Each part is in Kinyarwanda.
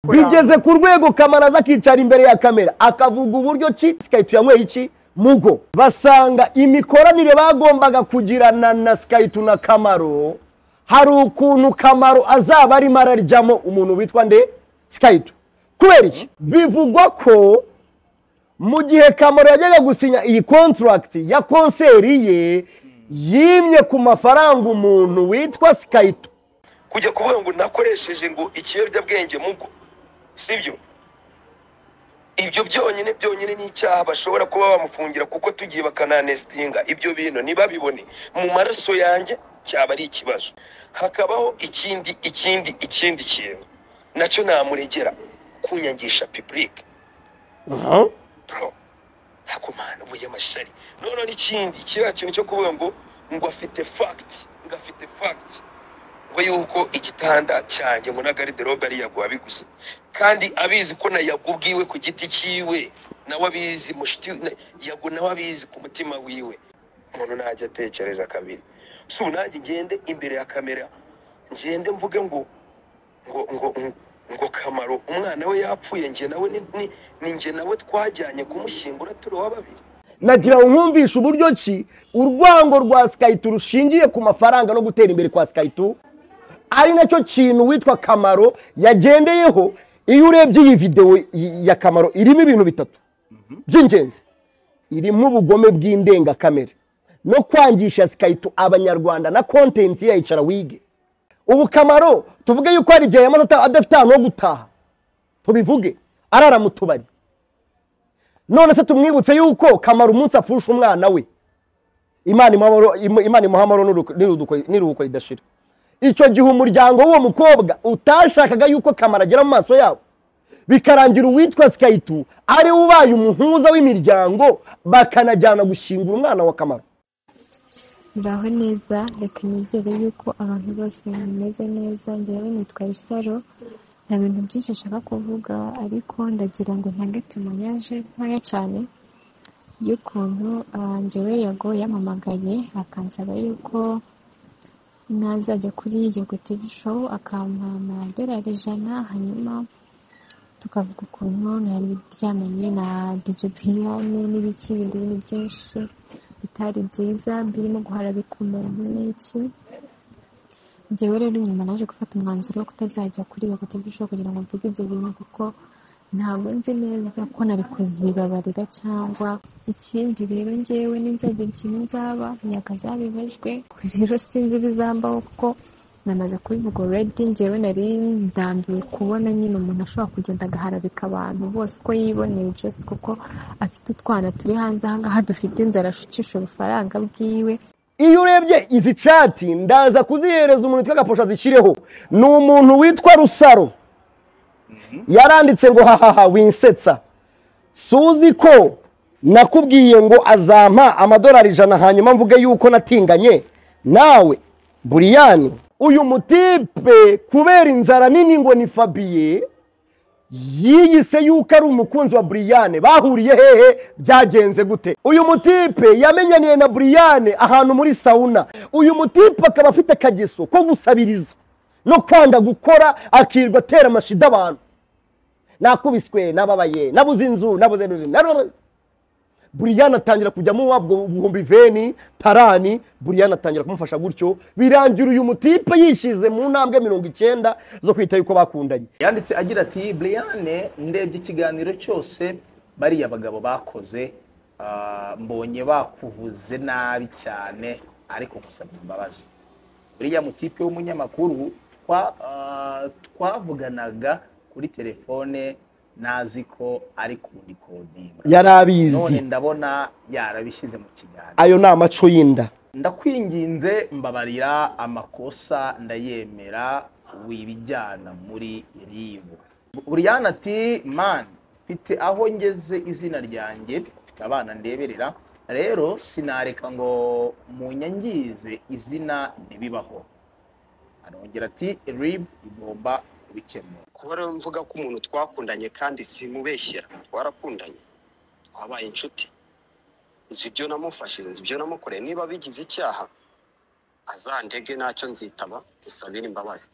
bigeze ku rwego kamaraza akicara imbere ya kamera akavuga uburyo ki sikayiti yanyweye iki mugo basanga imikoranire bagombaga kugirana na sikayiti na kamaro hari ukuntu kamaro azaba arimo araryamo umuntu witwa nde sikayiti kubera iki bivugwa ko mu gihe kamaro yajyaga gusinya iyi konturagiti ya konseri ye yimye ku mafaranga umuntu witwa sikayito kujya kuvuga ngo nakoresheje ngo ikiyobyabwenge mugo sibyo ibyo byonyine byonyine ni icyaha bashobora kuba bamufungira kuko tugiye bakananesitinga ibyo bintu ntibabibone mu maraso yanjye cyaba ari ikibazo hakabaho ikindi ikindi ikindi kintu nacyo namuregera kunyangisha pipurike ntabwo mpana ubu y'amashyari noneho n'ikindi kiriya kintu cyo kuvuga ngo ngo afite fagiti ngo afite fagiti we yuko igitanda cyanjye ngo na gariderobe ari yabiguze kandi abizi ko na yagubwiwe ku giti cyiwe nawe abizi mushiti yago nawe abizi ku mutima wiwe umuntu ntajya atekereza kabiri si ubu nanjye ngende imbere ya kamera ngende mvuge ngo ngo ngo ngo kamaro umwana we yapfuye njye nawe ni njye nawe twajyanye kumushyingura turi uwa babiri nagira ngo nkumvishe uburyo ki urwango rwa sikayiti rushingiye ku mafaranga no gutera imbere kwa sikayiti ari nacyo kintu witwa kamaro yagendeyeho iyo urebye iyi videwo ya kamaro irimo ibintu bitatu by'ingenzi irimo ubugome bw'indengakamere no kwangisha sikayito abanyarwanda na kontenti yayicara wige ubu kamaro tuvuge yuko hari igihe yamaze adafite ahantu ho gutaha tubivuge arara mu tubari none se tumwibutse yuko kamaro umunsi afusha umwana we imana imuha amahoro n'iruhuko ridashira icyo gihe umuryango w'uwo mukobwa utashakaga yuko kamara agera mu maso yabo bikarangira uwitwa sikayitu ari ubaye umuhuza w'imiryango bakanajyana gushyingura umwana wa kamara mbaho neza reka nizere yuko abantu bose bameze neza ngewe nitwa isaro nta bintu byinshi nshaka kuvuga ariko ndagira ngo ntange tumuyaje ntoya cyane y'ukuntu ngewe yago yamamagaye akansaba yuko nazajya kuri yego tv show akampa amadolari ijana hanyuma tukavuga ukuntu nari ryamenye na DJ Brian n'ibiki ibindi bintu byinshi bitari byiza birimo guhara bikomera n'iki njyewe rero nyuma naje gufata umwanzuro wo kutazajya kuri yego tv show kugira ngo mvuge ibyo bintu kuko ntabwo nzi neza ko nari kuzibabarira cyangwa ikindi rero ngewe n'inzogera ikintu nzaba ntabwo azabibazwe rero sinzi ibizambaho kuko namaze kubivuga redi ngewe nari ndambiye kubona nyine umuntu ashobora kugenda agaharabika abantu bose uko yiboneye just kuko afite utwana turi hanze ahangaha dufite inzara ashukisha ubufaranga bwiwe iyo urebye izi cati ndaza kuzihereza umuntu witwa gaposha zishyireho ni umuntu witwa rusaro yaranditse ngo hahaha winsetsa suzi ko nakubwiye ngo azampa amadolari ijana hanyuma mvuge yuko natinganye nawe buriyani uyu mutipe kubera inzara nini ngo ni fabiye yiyise yuko ari umukunzi wa buriyane bahuriye hehe byagenze gute uyu mutipe yamenyaniye na buriyane ahantu muri sawuna uyu mutipe akaba afite akageso ko gusabiriza no kwanga gukora akirwa atera amashida abantu nakubiswe nababaye nabuze inzu nabuze buriyani atangira kujyamo wabwo buhumbi veni tarani buriyani atangira kumufasha gutyo birangira uyu mutipe yishyize mu ntambwe mirongo icyenda zo kwita yuko bakundanye yanditse agira ati buriyane ndebye ikiganiro cyose bariya bagabo bakoze mbonye bakuvuze nabi cyane ariko gusaba imbabazi buriya mutipe w'umunyamakuru twavuganaga kuri telefone nazi ko ari kundikodinga yarabizi ndabona yarabishyize mu kiganza ayo ni amaco y'inda ndakwinginze mbabarira amakosa ndayemera wibijyana muri ribu buriyana ati mani mfite aho ngeze izina ryanjye mfite abana ndeberera rero sinareka ngo munyangize izina ntibibaho arongera ati ribu igomba kubikemura kuba rero mvuga ko umuntu twakundanye kandi simubeshyera twarakundanye twabaye inshuti nzi ibyo namufashije nzi ibyo namukoreye niba bigize icyaha azandege ntacyo nzitaba dusabire imbabazi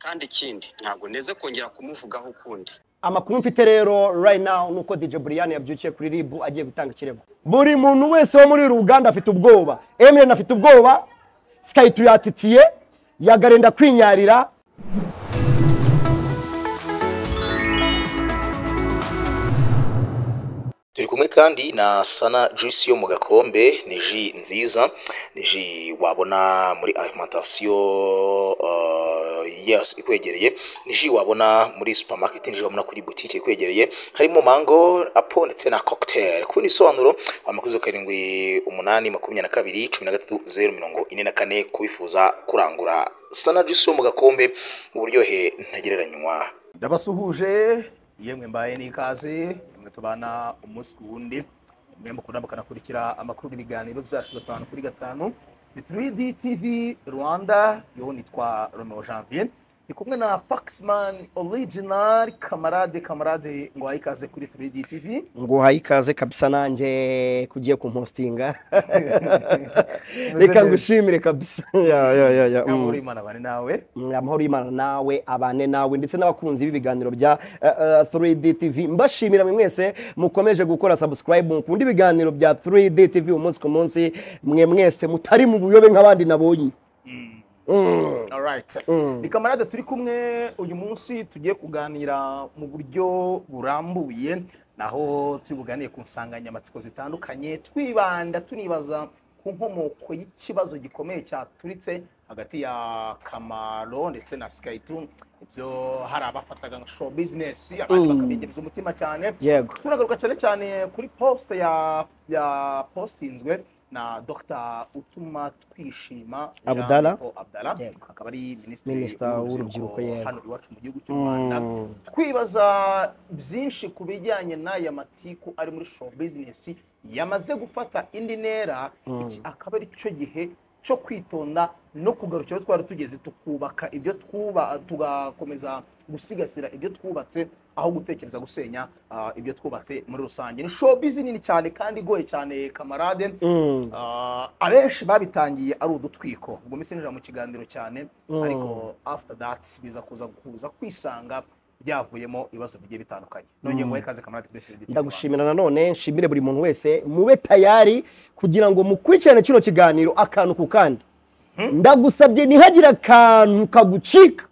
kandi ikindi ntabwo neze kongera kumuvugaho ukundi amakuru mfite rero right now nuko DJ Brian yabyukiye kuri RIB agiye gutanga ikirego buri muntu wese wo muri uru ruganda afite ubwoba Eminem afite ubwoba Sky tuyatitiye yagarenda kwinyarira turi kumwe kandi na sana juice yo mu gakombe ni ji nziza ni ji wabona muri alimentation uh, yes ikwegereye ni ji wabona muri supermarket ni ji wabona kuri boutique ikwegereye harimo mango apo ndetse na cocktail ku bisobanuro amakuzo karindwi umunani makumyabiri na kabiri cumi na gatatu zeru mirongo ine na kane kubifuza kurangura sana juice yo mu gakombe uburyohe ntagereranywa ndabasuhuje yemwe mbaye n'ikaze mwe tubana umunsi ku wundi mwe mukunda mukanakurikira amakuru n'ibiganiro byacu gatanu kuri gatanu ni 3D TV Rwanda yo nitwa Romeo Janvier ni kumwe na Faxman Original kamarade kamarade ngo ayikaze kuri 3D TV nguhaye ikaze kabisa nanjye kugiye kumpostinga reka ngushimire kabisa ya ya ya ya mm. Yamuri Imana bane nawe amahoro y'imana nawe abane nawe ndetse n'abakunzi b'ibiganiro bya eh, eh, 3D TV mbashimira mwe mwese mukomeje gukora subscribe mukunda ibiganiro bya 3D TV umunsi ku munsi mwe mwese mutari mu buyobe nk'abandi nabonye Mm. alright Mm. ni kamarade turi kumwe uyu munsi tugiye kuganira mu buryo burambuye naho turi buganiye ku nsanganyamatsiko zitandukanye twibanda tunibaza ku nkomoko y'ikibazo gikomeye cyaturitse hagati ya kamaro ndetse na sikayitun ibyo hari abafataga nka show business abandi Mm. bakabigereza umutima cyane yego turagaruka cyane cyane kuri post ya ya postinzwe na Dr utuma twishima Jean Abdallah. Paul Abdallah Yego. akaba ari minisitiri Minisita w'urubyiruko, yego. hano iwacu mu gihugu cy'u Rwanda Mm. twibaza byinshi ku bijyanye n'aya matiku ari muri show business yamaze gufata indi ntera iki akaba ari cyo gihe cyo kwitonda no kugarukira aho twari tugeze tukubaka ibyo twuba tugakomeza gusigasira ibyo twubatse aho gutekereza gusenya ah, ibyo twubatse muri rusange ni show business nini cyane kandi igoye cyane kamarade Mm. Ah, abenshi babitangiye ari udutwiko ubwo minsi ninjira mu kiganiro cyane ariko after that biza kuza kuza kwisanga byavuyemo ibibazo bigiye bitandukanye nongeye ngo ikaze kamarade kuri Freddy ndagushimira nanone nshimire buri muntu wese mube tayari kugira ngo mukurikirane kino kiganiro akantu ku kandi ndagusabye ntihagire akantu kagucika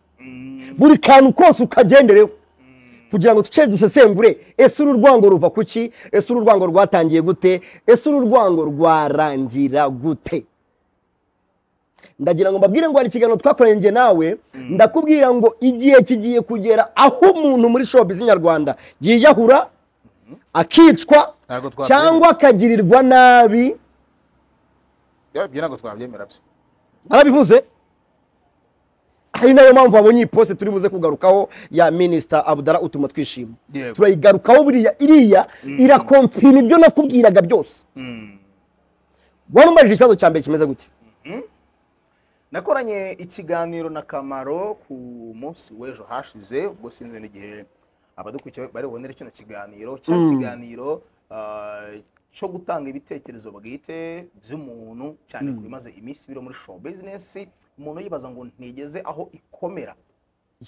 buri kantu kose ukagendereho kugira ngo duce dusesengure ese uru rwango ruva ku ki ese uru rwango rwatangiye gute ese uru rwango rwarangira gute ndagira ngo mbabwire ngo hari ikiganiro twakoranye njye nawe ndakubwira ngo igihe kigiye kugera aho umuntu muri shopu z'inyarwanda yiyahura akicwa Ntabwo twabyemera. cyangwa akagirirwa nabi ibyo ntabwo twabyemera byo arabivuze ari nayo mpamvu wabonye iyi poste turi buze kugarukaho ya minisita abudara utuma twishima Yego. turayigarukaho buriya iriya irakomfirima ibyo nakubwiraga byose warumbaje ikibazo cya mbere kimeze gute nakoranye ikiganiro na kamaro ku munsi w'ejo hashize ubwo sinzi n'igihe abadukurikiye bari bubonere kino kiganiro cyari ikiganiro ah, cyo gutanga ibitekerezo bwite by'umuntu cyane ku bimaze iminsi biri muri show business umuntu yibaza ngo ntigeze aho ikomera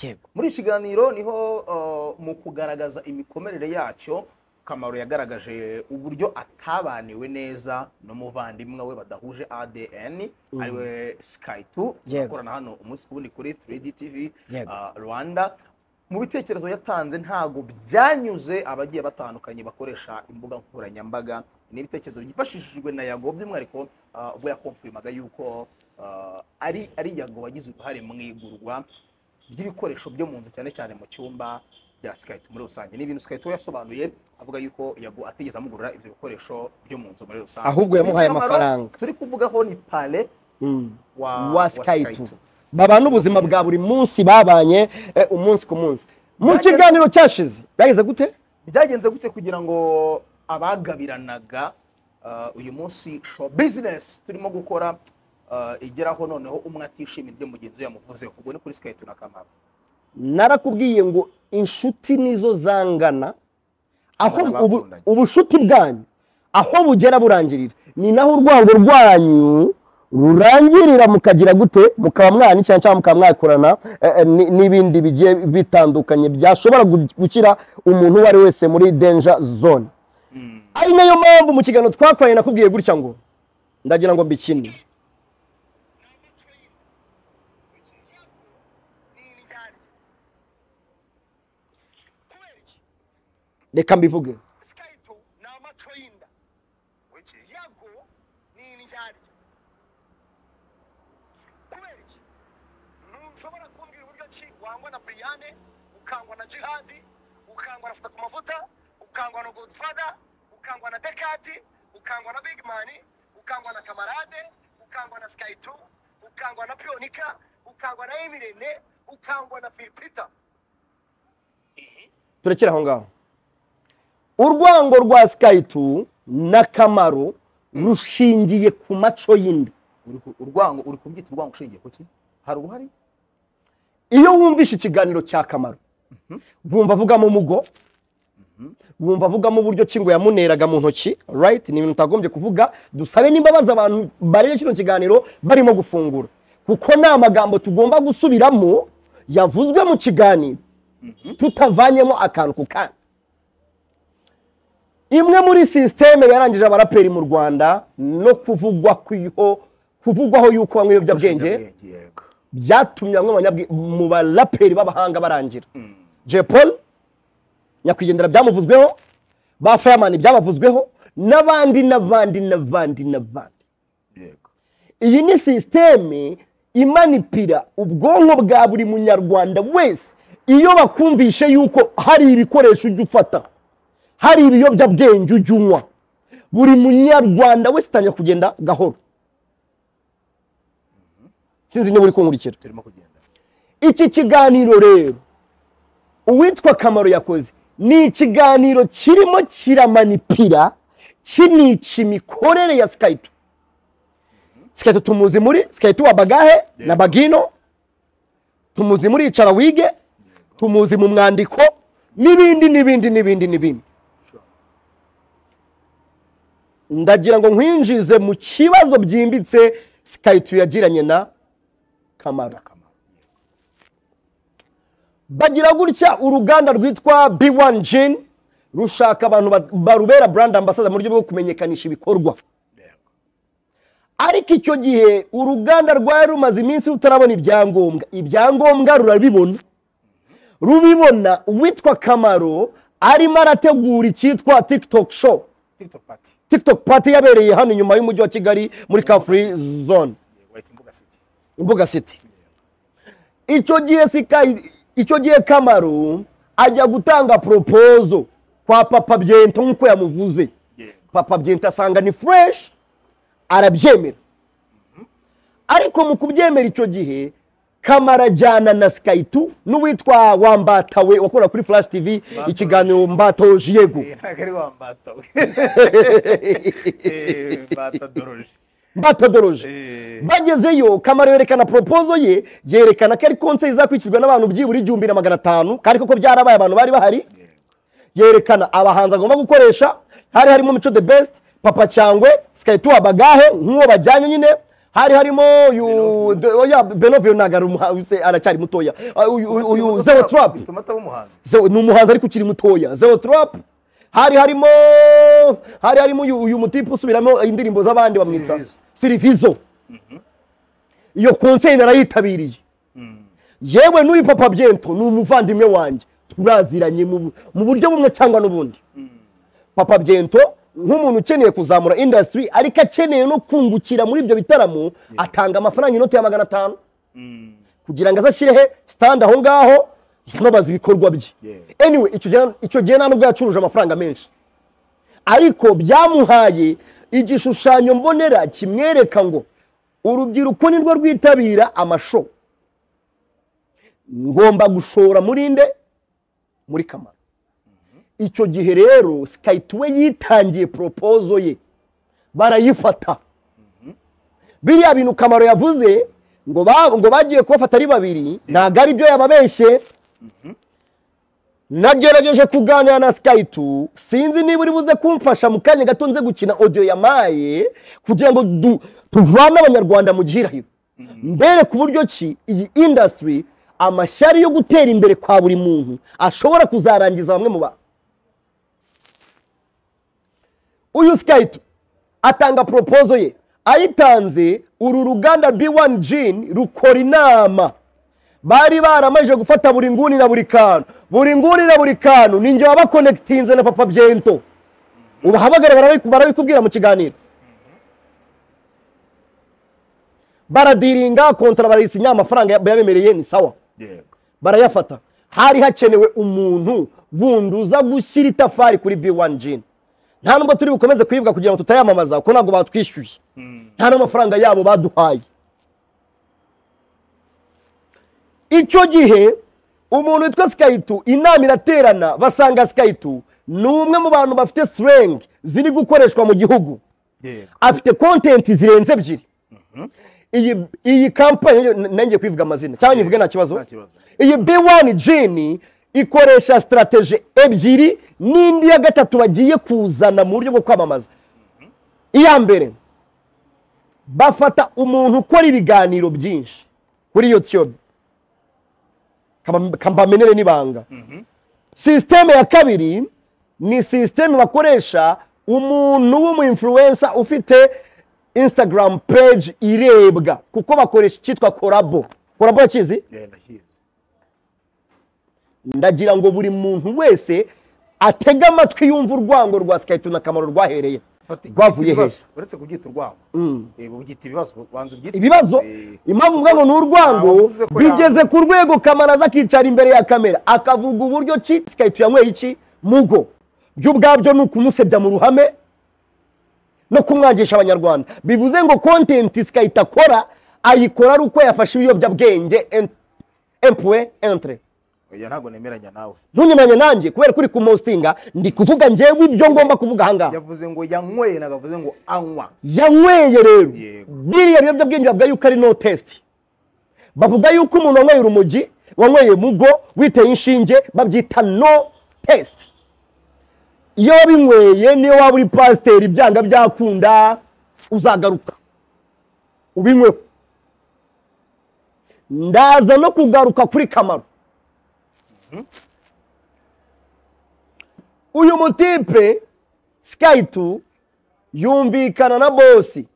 yego muri iki kiganiro niho uh, mu kugaragaza imikomerere yacyo kamaro yagaragaje uburyo atabaniwe neza n'umuvandimwe we badahuje adn ariwe skytu Yego. akorana hano umunsi ku wundi kuri 3d tv Yego. uh, rwanda mu bitekerezo yatanze ntago byanyuze abagiye batandukanye bakoresha imbuga nkoranyambaga ni ibitekerezo byifashishijwe na yago by'umwihariko uh, ubwo yakomfirimaga yuko uh, ari ari yago wagize uruhare mu igurwa by'ibikoresho byo mu nzu cyane cyane mu cyumba bya sikayiti muri rusange ni ibintu sikayiti we yasobanuye avuga yuko yagu atigeze amugurira ibyo bikoresho byo mu nzu muri rusange Ahubwo yamuhaye Kamaro amafaranga. turi kuvugaho ni pale wa, wa skype babana ubuzima bwa buri munsi babanye eh, umunsi ku munsi mu Byageze- kiganiro cyashize byageze gute byagenze gute kugira ngo abagabiranaga uh, uyu munsi show business turimo gukora uh, igeraho noneho umwe atishimira ibyo mugenzi we yamuvuzeho ubwo ni kuri sikayiti na kamaro narakubwiye ngo inshuti nizo zangana aho Abana ubu- bakundanye. ubushuti bwanyu aho bugera burangirira ni naho urwango rwanyu rurangirira mukagira gute mukaba mwanicana cyangwa mukaba mwakorana eh, eh, ni- n'ibindi bigiye bitandukanye byashobora gu- gushyira umuntu uwo ari wese muri danger zone ari nayo mpamvu mu kiganiro twakoranye nakubwiye gutya ngo ndagira ngo mbikine reka mbivuge sikayito ni amaco y'inda yago ni indyarya kubera iki ntushobora kumbwira uburyo ki wangwa na buriyane ukangwa na jihadi ukangwa na fata ku mavuta ukangwa na godfada ukangwa na dekati ukangwa na bigimani ukangwa na kamarade ukangwa na sikayito ukangwa na piyonika ukangwa na emirene ukangwa na filipita turekere aho ngaho urwango rwa sikayiti n'akamaro rushingiye ku maco y'inda Uri ku- urwango uri kubyita urwango ushingiye ku ki hari uruhare iyo wumvishe ikiganiro cy'akamaro wumva avugamo umugo wumva avugamo uburyo ki ngo yamuneraga mu ntoki rayiti ni ibintu utagombye kuvuga dusabe n'imbabazi abantu bareba kino kiganiro barimo gufungura kuko ni amagambo tugomba gusubiramo yavuzwe mu kiganiro tutavanyemo akantu ku kandi imwe muri sisiteme yarangije abaraperi mu rwanda no kuvugwa kw'iho kuvugwaho yuko banywa ibiyobyabwenge yego byatumye bamwe mu banyabwi- mu baraperi b'abahanga barangira Jay Paul nyakwigendera byamuvuzweho ba Fireman byabavuzweho n'abandi n'abandi n'abandi n'abandi yego iyi ni sisiteme imanipira ubwonko bwa buri munyarwanda wese iyo bakumvishe yuko hari ibikoresho ujya ufata hari ibiyobyabwenge ujya unywa buri munyarwanda wese atangira kugenda gahoro sinzi niba uri kunkurikira turimo kugenda iki kiganiro rero uwitwa kamaro yakoze ni ikiganiro kirimo kiramanipira kinica imikorere ya sikayito sikayito tumuzi muri sikayito wa bagahe na bagino tumuzi muri icara wige tumuzi mu mwandiko n'ibindi n'ibindi n'ibindi n'ibindi ndagira ngo nkwinjize mu kibazo byimbitse sikayito yagiranye na kamaro akamaro yego bagira gutya uruganda rwitwa B1 Gin rushaka abantu ba- barubera brand ambassador mu buryo bwo kumenyekanisha ibikorwa yego ariko icyo gihe uruganda rwari rumaze iminsi rutarabona ibyangombwa ibyangombwa rurabibona rubibona uwitwa kamaro arimo arategura icyitwa tiktok show tiktok party tiktok party yabereye hano inyuma y'umujyi wa kigali muri car free zone yego bayita imbuga city imbuga city icyo gihe sikayi icyo gihe kamaro ajya gutanga propozo kwa papa byento nk'uko yamuvuze yego papa byento asanga ni fureshi arabyemera ariko mu kubyemera icyo gihe kamara ajyana na sikayitu n'uwitwa wambatawe wakorera kuri flash tv ikiganiro mbato jiyego Eh, ntabwo ari wa mbata we Eh, mbata doroje mbatodoroje Eh. bagezeyo kamara yerekana propozo ye yerekana ko ari konse izakurikizwa n'abantu byibura igihumbi na magana atanu kandi koko byarabaye abantu bari bahari yerekana abahanzi agomba gukoresha hari harimo mico the best papa cyangwe sikayituwa bagahe nk'uwo bajyanye nyine hari harimo uyu de- oya, benovio ntabwo ari umuha- se- aracyari mutoya Uh, uyu- uyu- uyu zero trap bituma ataba umuhanzi Zeo- ni umuhanzi ariko ukiri mutoya zero trap hari harimo hari harimo uyu, uyu mutipe usubiramo indirimbo z'abandi bamwita Sirivizo. sirivizo iyo konseri narayitabiriye yewe n'uyu papa byento ni umuvandimwe wanjye turaziranye mu bu- mu buryo bumwe cyangwa n'ubundi papa byento nk'umuntu ukeneye kuzamura indasitiri ariko akeneye no kungukira muri ibyo bitaramo atanga amafaranga inoti ya magana atanu kugira ngo azashyire he sitandi aho ngaho yanobaza ibikorwa bye Yeah. anyway icyo gihe- icyo gihe nta nubwo yacuruje amafaranga menshi ariko byamuhaye igishushanyo mbonera kimwereka ngo urubyiruko nirwo rwitabira amasho ngomba gushora muri nde muri kamara icyo gihe rero sikayiti we yitangiye poropozo ye barayifata biriya bintu kamaro yavuze ngo ba- ngo bagiye kubafata ari babiri ntabwo ari byo yababeshye nagerageje kuganira na sikayiti sinzi niba uri buze kumfasha mu kanya gato nze gukina odiyo yamaye kugira ngo du- tuvane abanyarwanda mu gihirahiro mbere ku buryo ki iyi indasitiri amashyari yo gutera imbere kwa buri muntu ashobora kuzarangiza bamwe mu bantu uyu sikayiti atanga poropozo ye ayitanze uru ruganda B1 jini rukora inama bari baramajije gufata buri nguni na buri kantu buri nguni na buri kantu ni njye wabakonekitinze na papa byento ubu ahabagaragara barabiku- barabikubwira mu kiganiro baradiringa kontara barayisinya amafaranga ya- yabemereye ni sawa yego barayafata hari hakenewe umuntu wundi uza gushyira itafari kuri B1 jini nta nubwo turi bukomeze kuyibwa kugira ngo tutayamamaza kuko ntabwo batwishyuye nta n'amafaranga yabo baduhaye icyo gihe umuntu witwa sikayitu inama iraterana basanga sikayitu ni umwe mu bantu bafite sirengi ziri gukoreshwa mu gihugu yego afite kontenti zirenze ebyiri iyi iyi kampani yo- n- nanjye kuyivuga amazina cyangwa nyivuge nta kibazo nta kibazo. iyi b1 jini ikoresha sitarateje ebyiri n'indi ya gatatu bagiye kuzana mu buryo bwo kwamamaza iya mbere bafata umuntu ukora ibiganiro byinshi kuri youtube Kaba- kambamenere n'ibanga sisiteme ya kabiri ni sisiteme bakoresha umuntu w'umuinfluensa ufite instagram page irebwa kuko bakoresha icyitwa korabo korabo yakizi yego ndakizi ndagira ngo buri muntu wese atege amatwi yumva urwango rwa sikayiti n'akamaro rwahereye Fata- rwavuye ibibazo. hejuru uretse kubyita urwango Eh, ubyita ibibazo banza ubyite ibibazo Eh, impamvu mvuga ngo ni urwango Ntawe uvuze ko bigeze ku rwego kamaraza akicara imbere ya kamera akavuga uburyo ki sikayiti yanyweye iki mugo byo ubwabyo ni ukumusebya mu ruhame no kumwangisha abanyarwanda bivuze ngo kontenti sikayiti akora ayikora ari uko yafashe ibiyobyabwenge empuwe entire oya ntabwo nemeranya nawe ntunyemeranye nanjye kubera ko uri kumostinga ndi kuvuga njyewe ibyo ngomba kuvuga ahangaha yavuze ngo yanyweye ntabwo avuze ngo anywa yanyweye rero Yego. biriya biyobyabwenge bavuga yuko ari no test bavuga yuko umuntu wanyweye urumogi wanyweye mugo witeye inshinge babyita no test iyo wabinyweye niyo waba uri pasiteri byanga byakunda uzagaruka ubinyweho ndaza no kugaruka kuri kamaro uyu mutipe sikayiti yumvikana na bosi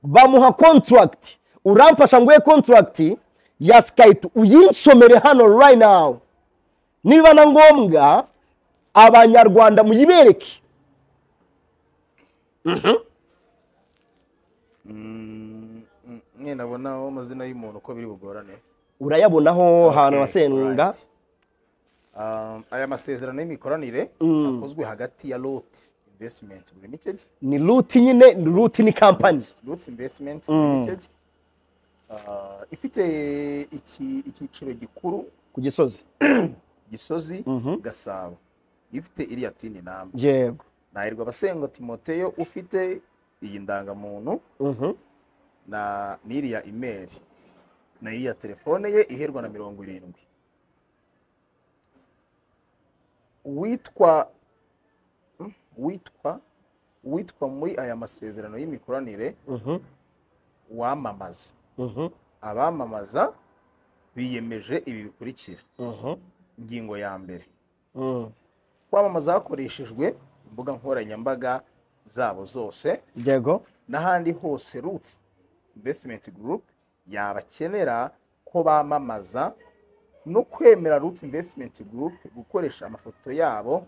bamuha kontragiti uramfasha nguhe kontragiti ya sikayiti uyinsomere hano right now niba na ngombwa abanyarwanda muyibereke mwe nabonaho amazina y'umuntu uko biri bugorane urayabonaho ahantu Okay, hasenga alright. Um, aya masezerano y'imikoranire akozwe hagati ya lot investment limited ni ruti nyine ni ruti ni kampani Roots Investment Limited uh, ifite iki- icyiciro gikuru ku gisozi gisozi gasabo ifite iriya tini namba yego nahirwa abasenga timoteyo ufite iyi ndangamuntu Mhm. na n'iriya imeri na iriya telefone ye iherwa na mirongo irindwi witwa hmm, witwa witwa muri aya masezerano y'imikoranire Mhm. wamamaza Mhm. abamamaza biyemeje ibi bikurikira Mhm. ingingo ya mbere Mhm. kwamamaza hakoreshejwe imbuga nkoranyambaga zabo zose yego n'ahandi hose roots investment group yabakenera ko bamamaza no kwemera roots investment group gukoresha amafoto yabo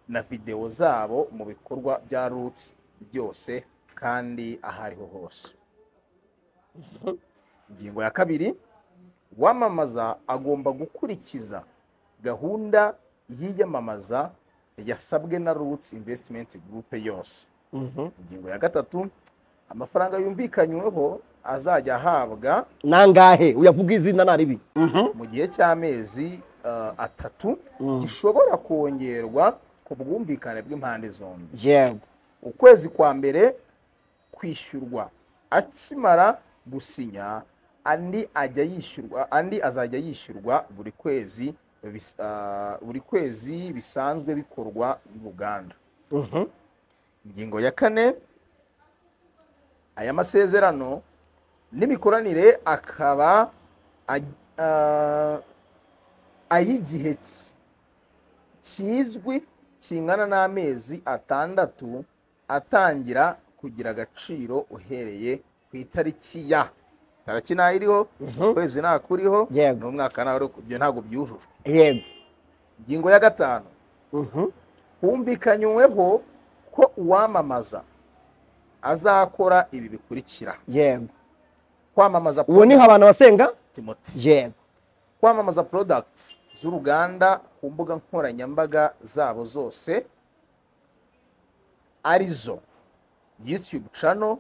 na videwo zabo mu bikorwa bya roots byose kandi aho ariho hose ingingo ya kabiri uwamamaza agomba gukurikiza gahunda y'iyamamaza yasabwe na roots investment group yose Mhm. ingingo ya gatatu amafaranga yumvikanyweho azajya ahabwa nangahe uyavuga izina naribi mu gihe cy'amezi uh, atatu gishobora kongerwa ku bwumvikane bw'impande zombi yego ukwezi kwa mbere kwishyurwa akimara gusinya andi ajya yishyurwa andi azajya yishyurwa buri kwezi bis- ah, buri kwezi bisanzwe bikorwa n'uruganda ingingo ya kane aya masezerano n'imikoranire akaba aj- ah, ay'igihe ki- kizwi kingana n'amezi atandatu atangira kugira agaciro uhereye ku itariki ya tariki ntayo iriho ukwezi ntakuriho Yego. n'umwaka ntaho uriho, ibyo ntabwo byujujwe yego ingingo ya gatanu Mhm. humvikanyweho ko uwamamaza azakora ibi bikurikira yego kwamamaza ubu niho abantu basenga Timothy. yego kwamamaza products z'uruganda ku mbuga nkoranyambaga zabo zose arizo youtube channel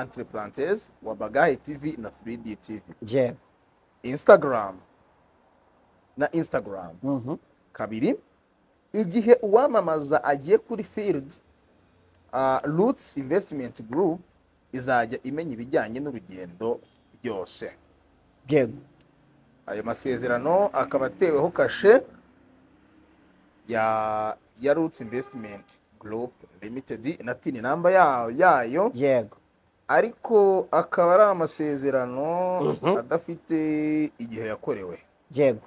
entre parenthèses wabagahe tv na 3d tv yego instagram na instagram Mhm. kabiri igihe uwamamaza agiye kuri field uh, roots investment group izajya imenya ibijyanye n'urugendo byose yego ayo masezerano akaba ateweho kashe ya ya roots investment group limited na tini namba yayo yayo yego ariko akaba ari amasezerano adafite igihe yakorewe yego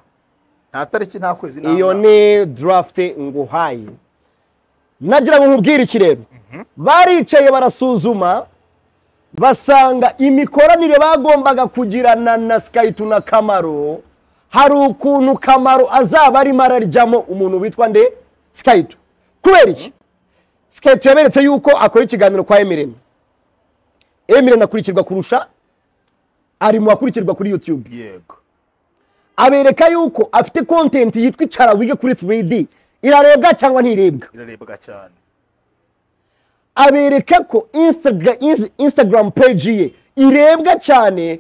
nta tariki nta kwezi nta iyo mwaka. ni draft nguhaye nagira ngo nkubwire iki rero baricaye barasuzuma basanga imikoranire bagombaga kugirana na sikayitu na kamaro hari ukuntu kamaro azaba arimo araryamo umuntu witwa nde sikayitu kubera iki sikayitu yaberetse yuko akora ikiganiro kwa emirene emirene akurikirwa kurusha ari mu bakurikirwa kuri yutube yego abereka yuko afite kontenti yitwa icara wige kuri 3D irarebwa cyangwa ntirebwa irarebwa cyane abereka ko Instagra- Ins- instagram page ye irebwa cyane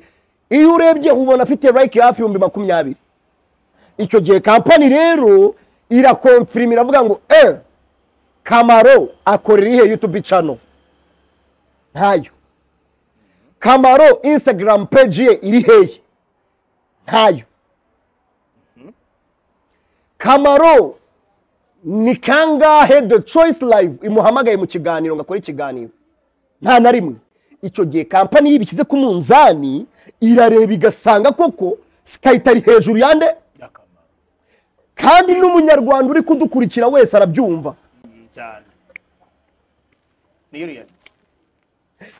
iyo urebye ubona afite like hafi ibihumbi makumyabiri icyo gihe kampani rero irakonfirima iravuga ngo eh kamaro akorera ihe youtube channel ntayo kamaro instagram page ye iri hehe ntayo kamaro ni kangahe the choice live imuhamagaye mu kiganiro ngo akore ikiganiro nta na rimwe icyo gihe kampani y'ibishyize ku munzani irareba igasanga koko sikayita ari hejuru yande akamaro kandi n'umunyarwanda uri kudukurikira wese arabyumva cyane niyo riyaliti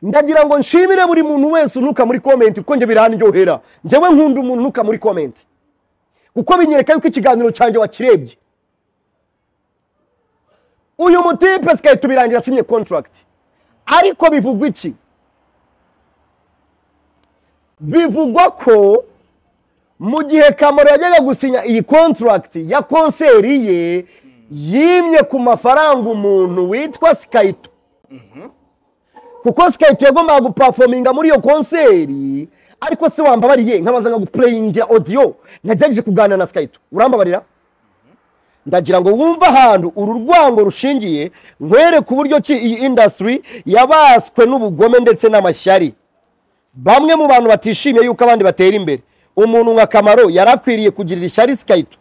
ndagira ngo nshimire buri muntu wese unuka muri komenti kuko njye biranryohera njyewe nkunda umuntu unuka muri komenti kuko binyereka yuko ikiganiro cyanjye wakirebye uyu mutipe sikahita ubirangira asinye kontaragiti ariko bivugwa iki bivugwa ko mu gihe kamaro yajyaga gusinya iyi kontaragiti ya konseri ye yimye ku mafaranga umuntu witwa sikayito kuko sikayiti yagombaga gupafominga muri iyo konseri ariko se wambabariye nkabaza nkagupureyingira odiyo nagerageje kuganira na sikayiti urambabarira ndagira ngo wumve ahantu uru rwango rushingiye nkwereke uburyo ki iyi indasitiri yabaswe n'ubugome ndetse n'amashyari bamwe mu bantu batishimiye yuko abandi batera imbere umuntu nka kamaro yari akwiriye kugirira ishyari sikayito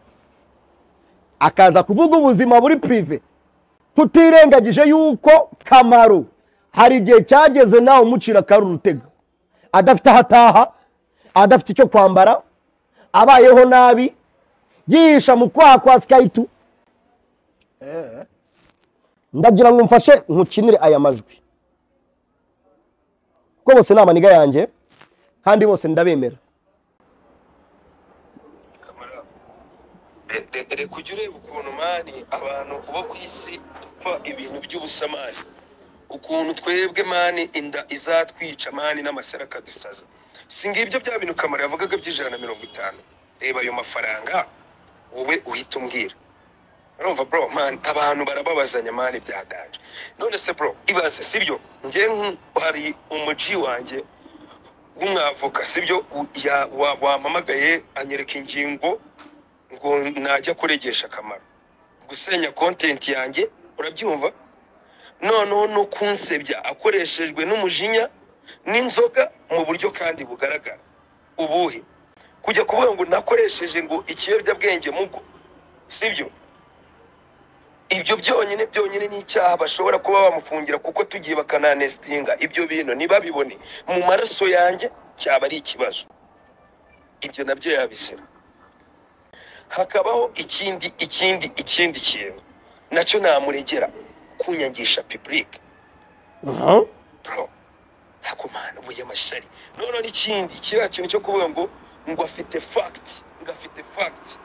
akaza kuvuga ubuzima buri pirive tutirengagije yuko kamaro hari igihe cyageze nawe umucira akari urutega adafite aho ataha adafite icyo kwambara abayeho nabi yihisha mu kwaha kwa sikayitu ndagira ngo mfashe nkukinire aya majwi kuko bose ni amaniga yanjye kandi bose ndabemera kamara re- re- reka ujye ureba ukuntu mani abantu bo ku isi dupfa ibintu by'ubusa mani ukuntu twebwe mani inda izatwica mani n'amashyara akadusaza si ngibyo bya bintu kamara yavugaga by'ijana na mirongo itanu reba ayo mafaranga wowe uhita umbwira urumva bro man abantu barababazanya mani byaganje none se bro ibaze sibyo njye nk- hari umuji wanjye w'umwavoka sibyo U- ya- wa- wampamagaye anyereka ingingo ngo najya kuregesha akamaro gusenya kontenti yanjye urabyumva noneho no kunsebya akoreshejwe n'umujinya n'inzoga mu buryo kandi bugaragara ubuhe kujya kuvuga ngo nakoresheje ngo ikiyobyabwenge mugo sibyo ibyo byonyine byonyine ni icyaha bashobora kuba bamufungira kuko tugiye bakananesitinga ibyo bintu ntibabibone mu maraso yanjye cyaba ari ikibazo ibyo nabyo yabisera hakabaho ikindi ikindi ikindi kintu nacyo namuregera kunyangisha pipurike aha bro ntabwo mpana ubuye amashyari noneho n'ikindi kiriya kintu cyo kuvuga ngo ngo afite fagiti ngo afite fagiti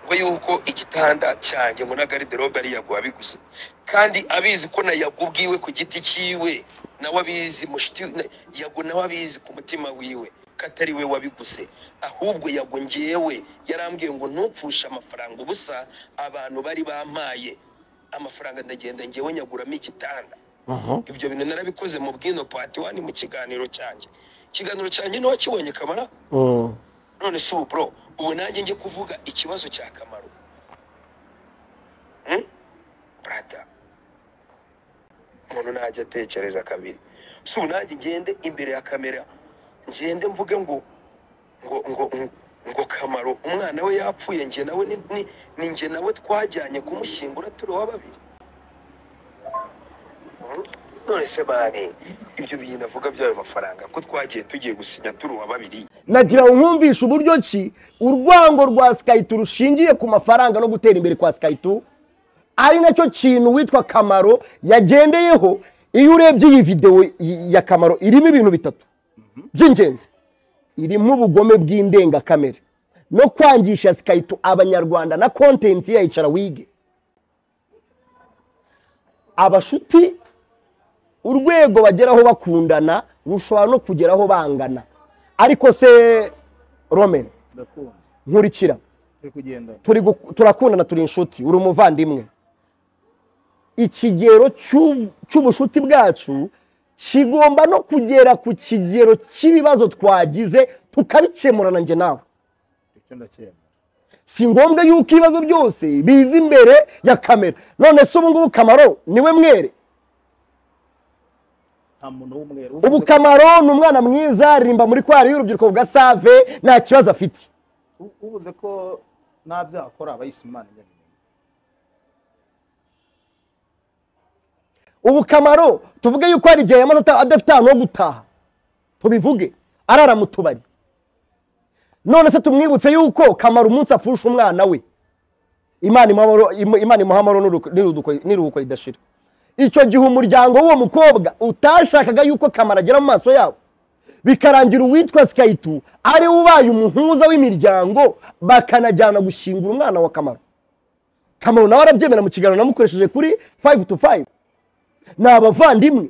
ngo yuko igitanda cyanjye ngo na gariderobe ari yago wabiguze kandi abizi ko na yago ubwiwe ku giti cyiwe nawe abizi mushiti na- yago nawe abizi ku mutima wiwe ko atari we wabiguze ahubwo yago ngewe yarambwiye ngo ntupfushe amafaranga ubusa abantu bari bampaye amafaranga ndagenda ngewe nyaguramo igitanda aha ibyo bintu narabikoze mu bwino pati wani mu kiganiro cyanjye ikiganiro cyanjye ntiwakibonye kamara Mm. none si ubu bro ubu nanjye njye kuvuga ikibazo cya kamaro Hmm? brada umuntu najya atekereza kabiri si ubu nanjye ngende imbere ya kamera ngende mvuge ngo ngo ngo ngo- ngo kamaro umwana we yapfuye njye nawe ni- ni- ni njye nawe twajyanye kumushyingura turi uwa babiri none se bane ibyo bintu avuga by'ayo mafaranga ko twagiye tugiye gusinya turi uwa babiri nagira ngo nkumvishe uburyo ki urwango rwa sikayiti rushingiye ku mafaranga no gutera imbere kwa sikayiti ari nacyo kintu witwa kamaro yagendeyeho iyo urebye iyi videwo y- ya kamaro irimo ibintu bitatu by'ingenzi irimo ubugome bw'indengakamere no kwangisha sikayiti abanyarwanda na kontenti ya icara wige abashuti urwego bageraho bakundana rushobora no kugeraho bangana ariko se rome ndakunda nkurikira turi kugendana turi gu- turakundana turi inshuti uri umuvandimwe ikigero cy'u- cy'ubushuti bwacu kigomba no kugera ku kigero cy'ibibazo twagize tukabikemura nanjye nawe icyo ndakemura si ngombwa yuko ibibazo byose biza imbere ya kamera none se ubu ngubu kamaro niwe mwere nta muntu w'umweru ubu kamaro ni umwana mwiza aririmba muri kwari y'urubyiruko bwa save nta kibazo afite U- ubuze ko nta byaha akora aba yise imana nyabintu ubu kamaro tuvuge yuko hari igihe yamaze ata- adafite ahantu ho gutaha tubivuge arara mu tubari none se tumwibutse yuko kamaro umunsi apfusha umwana we imana imuhamaro- imu- Imana imuha amahoro n'uruku- n'iruduko- n'iruhuko ridashira icyo gihe umuryango w'uwo mukobwa utashakaga yuko kamaro agera mu maso yabo bikarangira uwitwa sikayitu ari we ubaye umuhuza w'imiryango bakanajyana gushyingura umwana wa kamaro kamaro nawe arabyemera mu kiganiro namukoresheje kuri 5 to 5 ni abavandimwe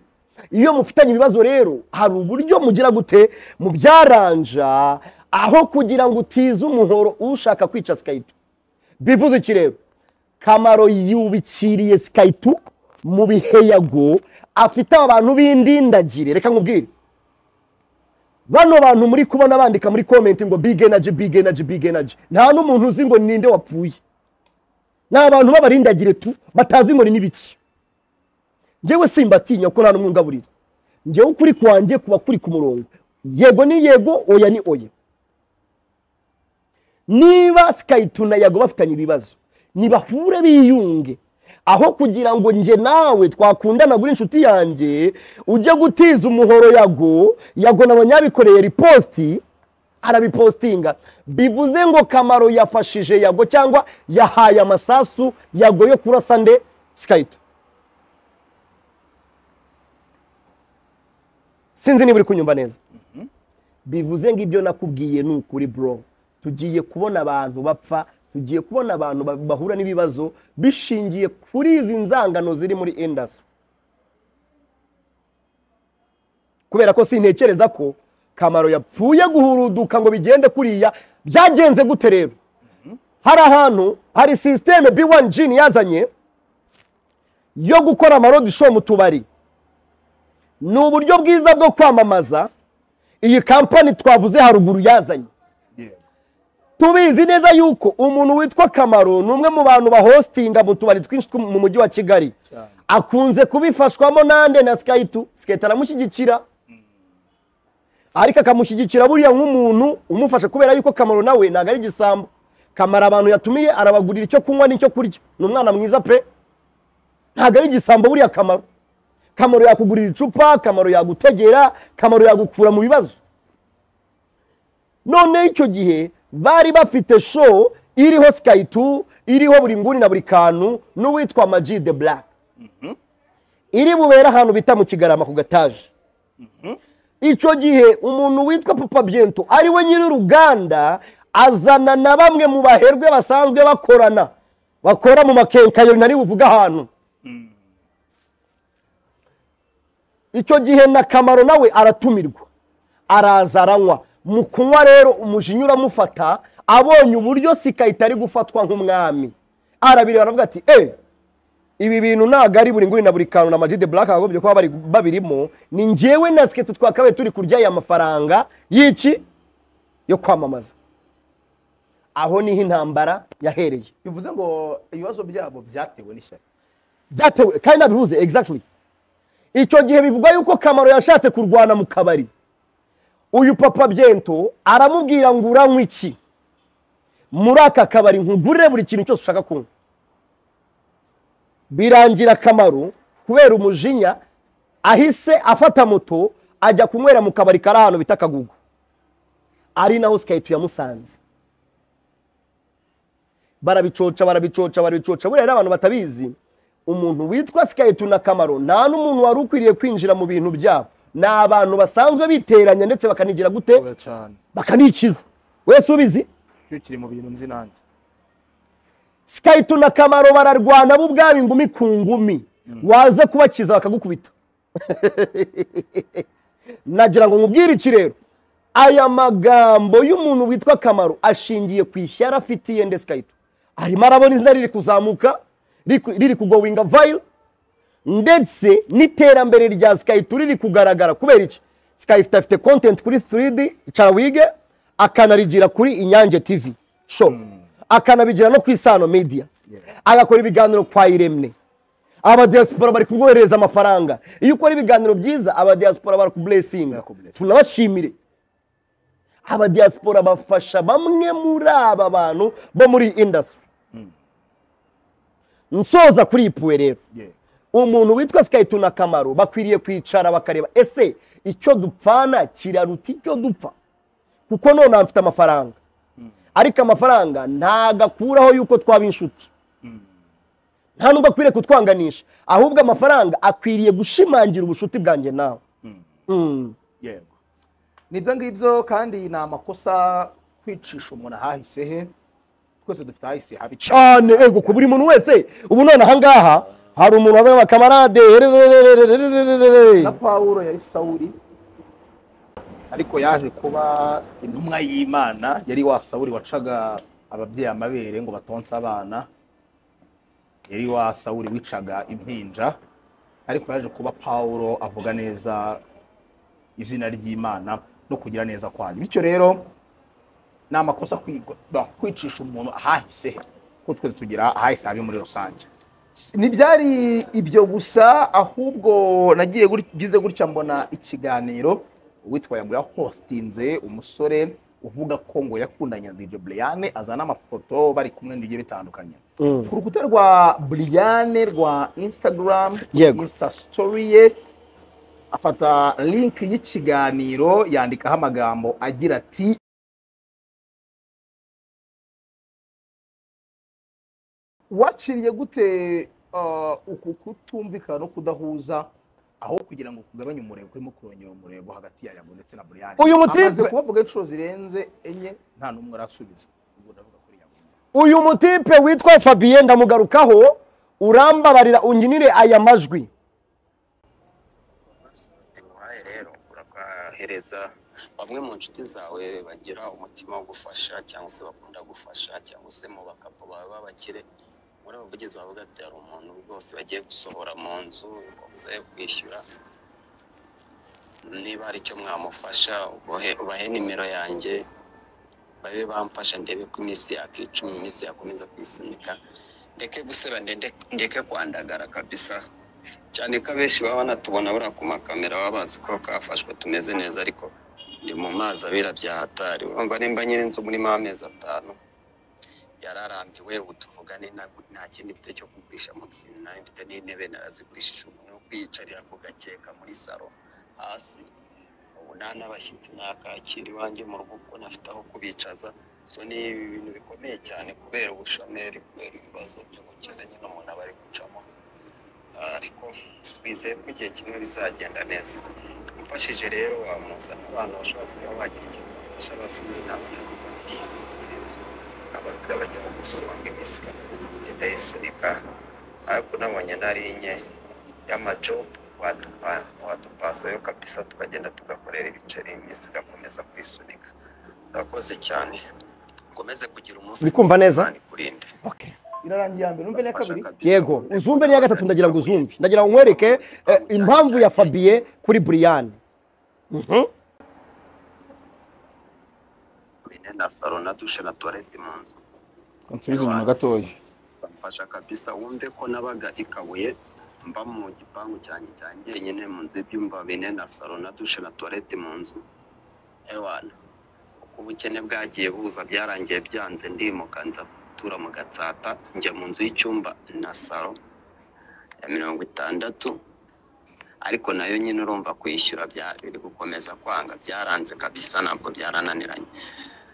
iyo mufitanye ibibazo rero hari uburyo mugira gute mubyaranja aho kugira ngo utize umuhoro ushaka kwica sikayito bivuze iki rero kamaro yubikiriye sikayito mu biheyago afite abantu b'indindagire reka nkubwire bano bantu muri kubona bandika muri komenti ngo big energy big energy big energy nta n'umuntu uzi ngo ninde wapfuye ni abantu b'abarindagire tu batazi ngo ni n'ibiki njyewe simbatinya ko nta n'umwungaburira njyewe ukuri kwanjye kuba kuri ku murongo yego ni yego oya ni oya niba sikayiti na yago bafitanye ibibazo nibahure biyunge aho kugira ngo njye nawe twakundana gura inshuti yanjye ujye gutiza umuhoro yago yago nabo nyabikoreye ripositi arabipostinga bivuze ngo kamaro yafashije yago cyangwa yahaye amasasu yago yo kurasa nde sikayiti sinzi niba uri kunyumva neza bivuze ngo ibyo nakubwiye ni ukuri bro tugiye kubona abantu bapfa tugiye kubona abantu ba- bahura n'ibibazo bishingiye kuri izi nzangano ziri muri indasi kubera ko sintekereza ko kamaro yapfuye guhuruduka ngo bigende kuriya byagenze gute rero hari ahantu hari sisiteme b1 jini yazanye yo gukora amarodi show mu tubari ni uburyo bwiza bwo kwamamaza iyi kampani twavuze haruguru yazanye tubizi neza yuko umuntu witwa kamaro ni umwe mu bantu bahostinga mu tubari twinshi two mu mujyi wa kigali akunze kubifashwamo nande na skayitu sikayita aramushyigikira ariko akamushyigikira buriya nk'umuntu umufasha kubera yuko kamaro nawe ntabwo ari igisambo kamara abantu yatumiye arabagurira icyo kunywa n'icyo kurya ni umwana mwiza pe ntabwo ari igisambo buriya kamaro kamaro yakugurira icupa kamaro yagutegera kamaro yagukura mu bibazo none icyo gihe bari bafite show iriho sikayitubu iriho buri nguni na buri kantu n'uwitwa maji de black iri bubera ahantu bita mu kigarama ku gataje icyo gihe umuntu witwa papa byento ari we nyir'uruganda azana na bamwe mu baherwe basanzwe bakorana bakora mu makenkayori nari buvuga ahantu icyo gihe na kamaro nawe aratumirwa araza aranywa mu kunywa rero umujinya uramufata abonye uburyo sikayita ari gufatwa nk'umwami arabireba aravuga ati eee ibi bintu ntabwo ari buri nguni na buri kantu na majide buraka bagomba kuba bari- babirimo ni ngewe na siketi twakabaye turi kurya aya mafaranga y'iki yo kwamamaza aho niho intambara yahereye bivuze ngo ibibazo byabo byatewe n'ishyaka byatewe kandi nabihuze exactly icyo gihe bivugwa yuko kamaro yashatse kurwana mu kabari uyu papa byento aramubwira ngo uranywa iki muri aka kabari nkugurire buri kintu cyose ushaka kunywa birangira akamaro kubera umujinya ahise afata moto ajya kunywera mu kabari kari ahantu bita kagugu ari naho sikayiti yamusanze barabicoca barabicoca barabicoca buriya rero abantu batabizi umuntu witwa sikayiti na kamaro nta n'umuntu wari ukwiriye kwinjira mu bintu byabo ni abantu basanzwe biteranya ndetse bakanigira gute cyane bakanikiza wese ubizi cyo kiri mu bintu nzi nanjye sikayiti na kamaro bararwana bo ubwabo ingumi ku ngumi waza kubakiza bakagukubita nagira ngo nkubwire iki rero aya magambo y'umuntu witwa kamaro ashingiye ku ishyari afitiye ndetse sikayiti arimo arabona izina riri kuzamuka riri- riri kugowinga vayiro ndetse n'iterambere rya sikayiti riri kugaragara kubera iki sikayiti afite kontenti kuri 3D cawige akanarigira kuri inyange tv show akanabigira no ku isano media agakora ibiganiro kwa iremne abadiyasipora bari kumwoherereza amafaranga iyo ukora ibiganiro byiza abadiyasipora barakuburesinga Barakublessinga. tunabashimire abadiyasipora bafasha bamwe muri aba bantu bo muri iyi indasitiri nsoza kuri iyi puwe rero umuntu witwa sikayiti na kamaro bakwiriye kwicara bakareba ese icyo dupfana kiraruta icyo dupfa kuko none mfite amafaranga ariko amafaranga ntago akuraho yuko twaba inshuti nta nubwo akwiriye kutwanganisha ahubwo amafaranga akwiriye gushimangira ubushuti bwanjye nawe Mm. yego nibyo ngibyo kandi ni amakosa kwicisha umuntu ahahise he twese dufite ahahise habi cyane ego ku buri muntu wese ubu none ahangaha hari umuntu wazanye abakamarade na pawulo yari sawuri ariko yaje kuba intumwa y'imana yari wa sawuri wacaga ababyeyi amabere ngo batonse abana yari wa sawuri wicaga impinja ariko yaje kuba pawulo avuga neza izina ry'imana no kugira neza kwanyu bityo rero ni amakosa kwigwa- no, kwicisha umuntu ahahise he. kuko twese tugira ahahise habi muri rusange ntibyari ibyo gusa ahubwo nagiye guri- ngize gutya mbona ikiganiro uwitwa yagura hostinze umusore uvuga ko ngo yakundanye na DJ Brian azana amafoto bari kumwe n'ibyo bitandukanye ku rukuta rwa Brian rwa Instagram Yego. Insta story ye afata link y'ikiganiro yandikaho amagambo agira ati wakiriye gute uh, uku kutumvikana no kudahuza aho kugira ngo kugabanye umurego kurimo kurongera umurego hagati ya yago ndetse na buriyani Uyu mutipe- amaze kubavuga inshuro zirenze enye nta n'umwe arasubiza ubwo ndavuga kuri yago uyu mutipe witwa fabien ndamugarukaho urambabarira unginire aya majwi uhaye rero urakahereza bamwe mu nshuti zawe bagira umutima wo gufasha cyangwa se bakunda gufasha cyangwa se mu bakapu bawe b'abakire muri abavugizi bawe ugati hari umuntu rwose bagiye gusohora mu nzu babuze kwishyura niba hari icyo mwamufasha ubahe- ubahe nimero yanjye babe bamfasha ndebe ko iminsi yakicuma iminsi yakomeza kwisunika ndeke guseba ndende- ndeke kwandagara kabisa cyane ko abenshi baba banatubona buriya ku makamera baba bazi ko kafashwe tumeze neza ariko ndi mu mazi abira bya hatari urumva nimba nyiri inzu muri amezi atanu yararambiwe ubu tuvugane nta- nta kindi mfite cyo kugurisha mu nzu nayo mfite n'intebe narazigurishije umuntu wo kwiyicarira ku gakeka muri salo hasi ubu nta n'abashyitsi nakakira iwanjye mu rugo kuko nafite aho kubicaza so ni ibintu bikomeye cyane kubera ubushomeri kubera ibibazo by'ubukene nyine umuntu aba ari gucamo Ah, ariko twizeye ko igihe kimwe bizagenda neza umfashije rero wamuzana abana bashobora kuba bagira icyo bafasha basoma inama n'abibuki abagabanya gusonga iminsi ikanakomeza kugenda yisunika ariko nabonye nari nke y'amajobu watupa- watupasayo kabisa tukagenda tugakorera ibiceri iminsi igakomeza kwisunika urakoze cyane ukomeze kugira umunsi Uri kumva neza? Imana ikurinde Okay. irarangiye ya mbere umve n'iya kabiri yego uzumve n'iya gatatu ndagira ngo uzumve ndagira ngo nkwereke eh, impamvu ya fabiye kuri buriyani Mine na saro na dushe na tuwarete mu nzu nsubize inyuma gatoya bamfasha kabisa wumve ko nabaga i kabuye mba mu gipangu cyanjye cya njyenyine mu nzu y'ibyumba bine na salo na dushe na tuwarete mu nzu ewana uko ubukene bwagiye buza byarangiye byanze ndimuka nza gutura mu gatsata njya mu nzu y'icyumba na salo ya mirongo itandatu ariko nayo nyine urumva kwishyura bya- biri gukomeza kwanga byaranze kabisa ntabwo byarananiranye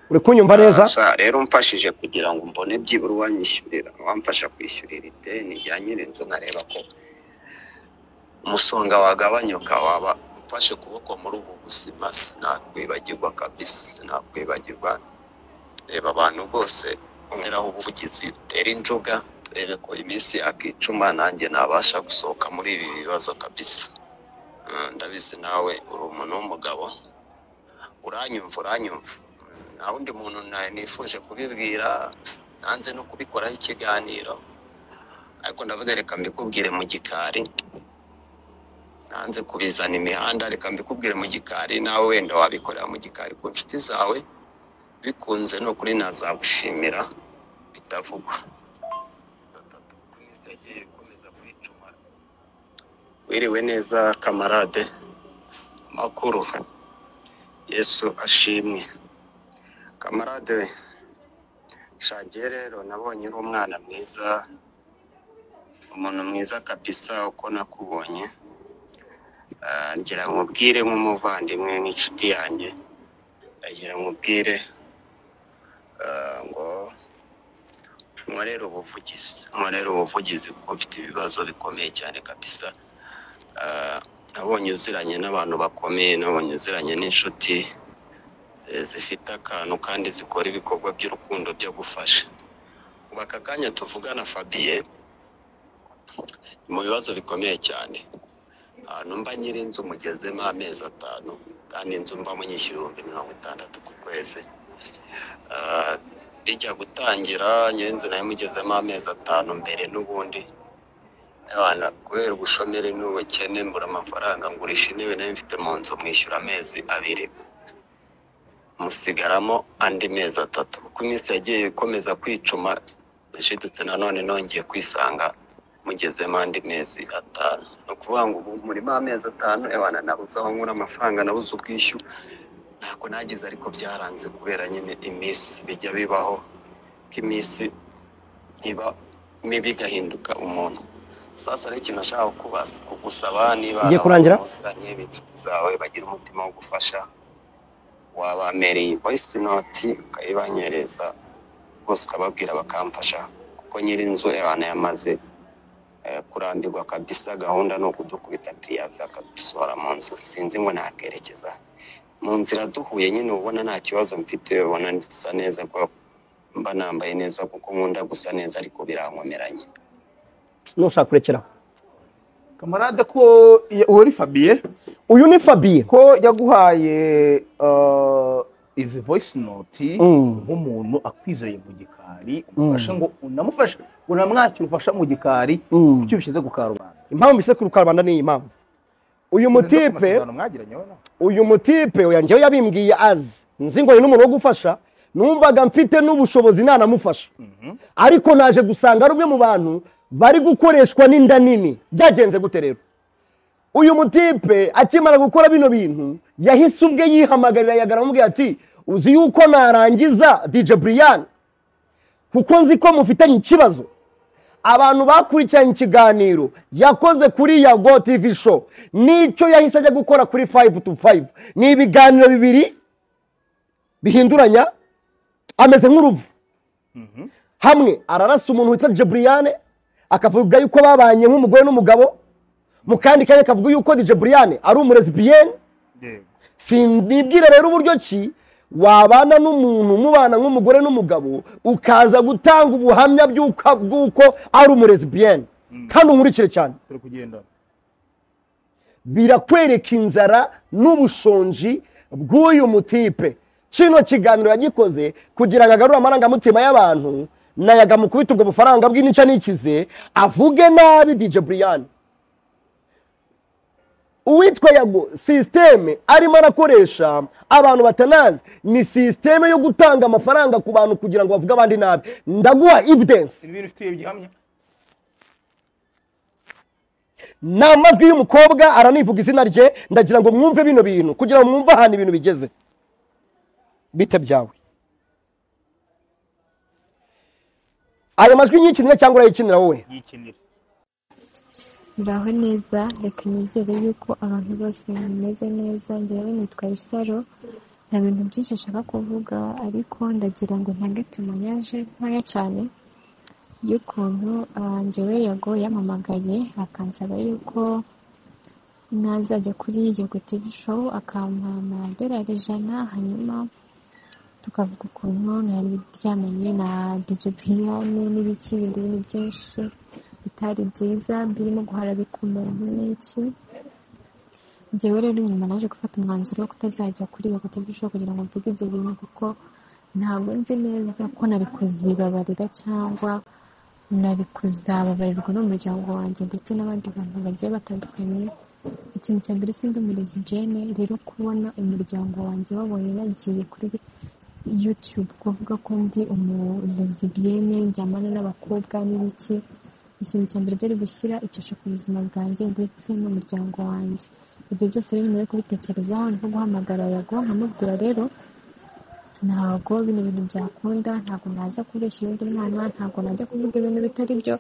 uri kunyumva neza Sha, rero umfashije kugira ngo mbone byibura uwanyishyurira wamfasha kwishyurira ideni rya nyirinzu nkareba ko umusonga wagabanyuka waba ufashe ukuboko muri ubu buzima sinakwibagirwa kabisa sinakwibagirwa reba abantu bose umweraho ubuvugizi bitera injuga turebe ko iminsi yakicuma nanjye nabasha gusohoka muri ibi bibazo kabisa Mm, ndabizi nawe uri umuntu w'umugabo uranyumva uranyumva Mm, nta wundi muntu na- nifuje kubibwira nanze no kubikoraho ikiganiro ariko ndavuga reka mbikubwire mu gikari nanze kubizana imihanda reka mbikubwire mu gikari nawe wenda wabikorera mu gikari ku nshuti zawe bikunze ni ukuri nazagushimira bitavugwa Ku minsi yagiye ikomeza kwicuma. wiriwe neza kamarade amakuru yesu ashimwe kamarade shagiye rero nabonye uri umwana mwiza umuntu mwiza kabisa uko nakubonye Ah, ngira ngo ubwire nk'umuvandimwe n'inshuti yanjye ndagira ngo ubwire ah, ngo nkorere ubuvugizi nkorere ubuvugizi kuko mfite ibibazo bikomeye cyane kabisa Ah, nabonye uziranye n'abantu bakomeye nabonye uziranye n'inshuti eh, zifite akantu kandi zikora ibikorwa by'urukundo byo gufasha ubu aka kanya tuvugana fabiye ni mu bibazo bikomeye cyane ahantu mba nyiri inzu mugezemo amezi atanu kandi inzu mba munyishyura ibihumbi mirongo itandatu ku kwezi Ah, bijya gutangira nyiri inzu nayo mugezemo amezi atanu mbere n'ubundi abana kubera ubushomeri n'ubukene mbura amafaranga ngurisha intebe nayo mfite mu nzu mwishyura amezi abiri musigaramo andi mezi atatu uko iminsi yagiye ikomeza kwicuma nashidutse nanone nongeye kwisanga mugezemo andi mezi atanu ni ukuvuga ngo ubu murimo amezi atanu abana nabuze aho nkura amafaranga nabuze ubwishyu ntako nagize ariko byaranze kubera nyine iminsi bijya bibaho ko iminsi iba mibi igahinduka umuntu sasa rero ikintu nashaka kukubaza kugusaba niba Igiye kurangira? uziranye inshuti zawe bagira umutima wo gufasha wabamereye voice note ukayibanyereza bose ukababwira bakamfasha kuko nyiri inzu abantu yamaze eh, kurambirwa kabisa gahunda ni ukudukubita piriyavi akadusohora mu nzu sinzi ngo nakerekeza mu nzira duhuye nyine ubona nta kibazo mfite ubona ndisa neza ko mba nambaye neza kuko nkunda gusa neza ariko birankomeranye nushaka kurekeraho kamarade ko iyo- uwo ari fabiye uyu ni fabiye ko yaguhaye eh, izi voice note Mm. nk'umuntu akwizeye mu gikari umufashe ngo unamufashe unamwakira ubufasha mu gikari Mm. kuki ubishyize ku karubanda impamvu mbise ku karubanda ni iyi mpamvu uyu Uretse ko mutipe amasezerano mwagiranye wowe nawe. uyu mutipe oya njyewe yabimbwiye azi nzi ngo ni n'umuntu wo gufasha numvaga mfite n'ubushobozi nanamufasha ariko naje gusanga ari umwe mu bantu bari gukoreshwa n'inda nini byagenze gute rero uyu mutipe akimara gukora bino bintu yahise ubwe yihamagarira yagara amubwira ati uzi yuko narangiza dj brian kuko nzi ko mufitanye ikibazo abantu bakurikiranye ikiganiro yakoze kuri ya go tv show nicyo yahise ajya gukora kuri fayive tu fayive ni ibiganiro bibiri bihinduranya ameze nk'uruvu hamwe ararasa umuntu witwa jeburiyane akavuga yuko babanye nk'umugore n'umugabo mu kandi kanya akavuga yuko jeburiyane ari umurezibiyeni sinibwire rero uburyo ki wabana n'umuntu mubana nk'umugore n'umugabo ukaza gutanga ubuhamya by'uko bw'uko ari umurezibiyeni kandi unkurikire cyane turi kugendana birakwereka inzara n'ubushonji bw'uyu mutipe kino kiganiro yagikoze kugira ngo agarure amarangamutima y'abantu nayaga mu kubita ubwo bufaranga bw'inica n'ikize avuge nabi dj buriyani uwitwa yago sisiteme arimo arakoresha abantu batanazi ni sisiteme yo gutanga amafaranga ku bantu kugira ngo bavuge abandi nabi ndaguha evidensi ibintu ufitiye gihamya ni amajwi y'umukobwa aranivuga izina rye ndagira ngo mwumve bino bintu kugira ngo mwumve ahantu ibintu bigeze bite byawe ayo majwi nyikinira cyangwa urayikinira wowe yikinira muraho neza reka nizere yuko abantu bose bameze neza njyewe nitwa isaro nta bintu byinshi nshaka kuvuga ariko ndagira ngo ntange tumuyaje ntoya cyane y'ukuntu ah, njyewe yago yampamagaye akansaba yuko nazajya kuri yego tivi showu akampa amadolari ijana hanyuma tukavuga ukuntu nari ryamenye na DJ Brian n'ibiki bindi bintu byinshi bitari byiza birimo guharabika umuntu n'iki njyewe rero nyuma naje gufata umwanzuro wo kutazajya kuri iyo TV show kugira ngo mvuge ibyo bintu kuko ntabwo nzi neza ko nari kuzibabarira cyangwa nari kuzababarirwa n'umuryango wanjye ndetse n'abandi bantu bagiye batandukanye ikintu cya mbere sindi umurezi jene rero kubona umuryango wanjye babonye nagiye kuri YouTube kuvuga ko ndi umulezibiyene njyamana n'abakobwa n'ibiki ikintu cya mbere byari gushyira icyasho ku buzima bwanjye ndetse n'umuryango wanjye ibyo byose rero nyuma yo kubitekerezaho nko guhamagara yago nkamubwira rero ntabwo bino bintu byakunda ntabwo naza kubeshya undi mwana ntabwo najya kuvuga ibintu bitari byo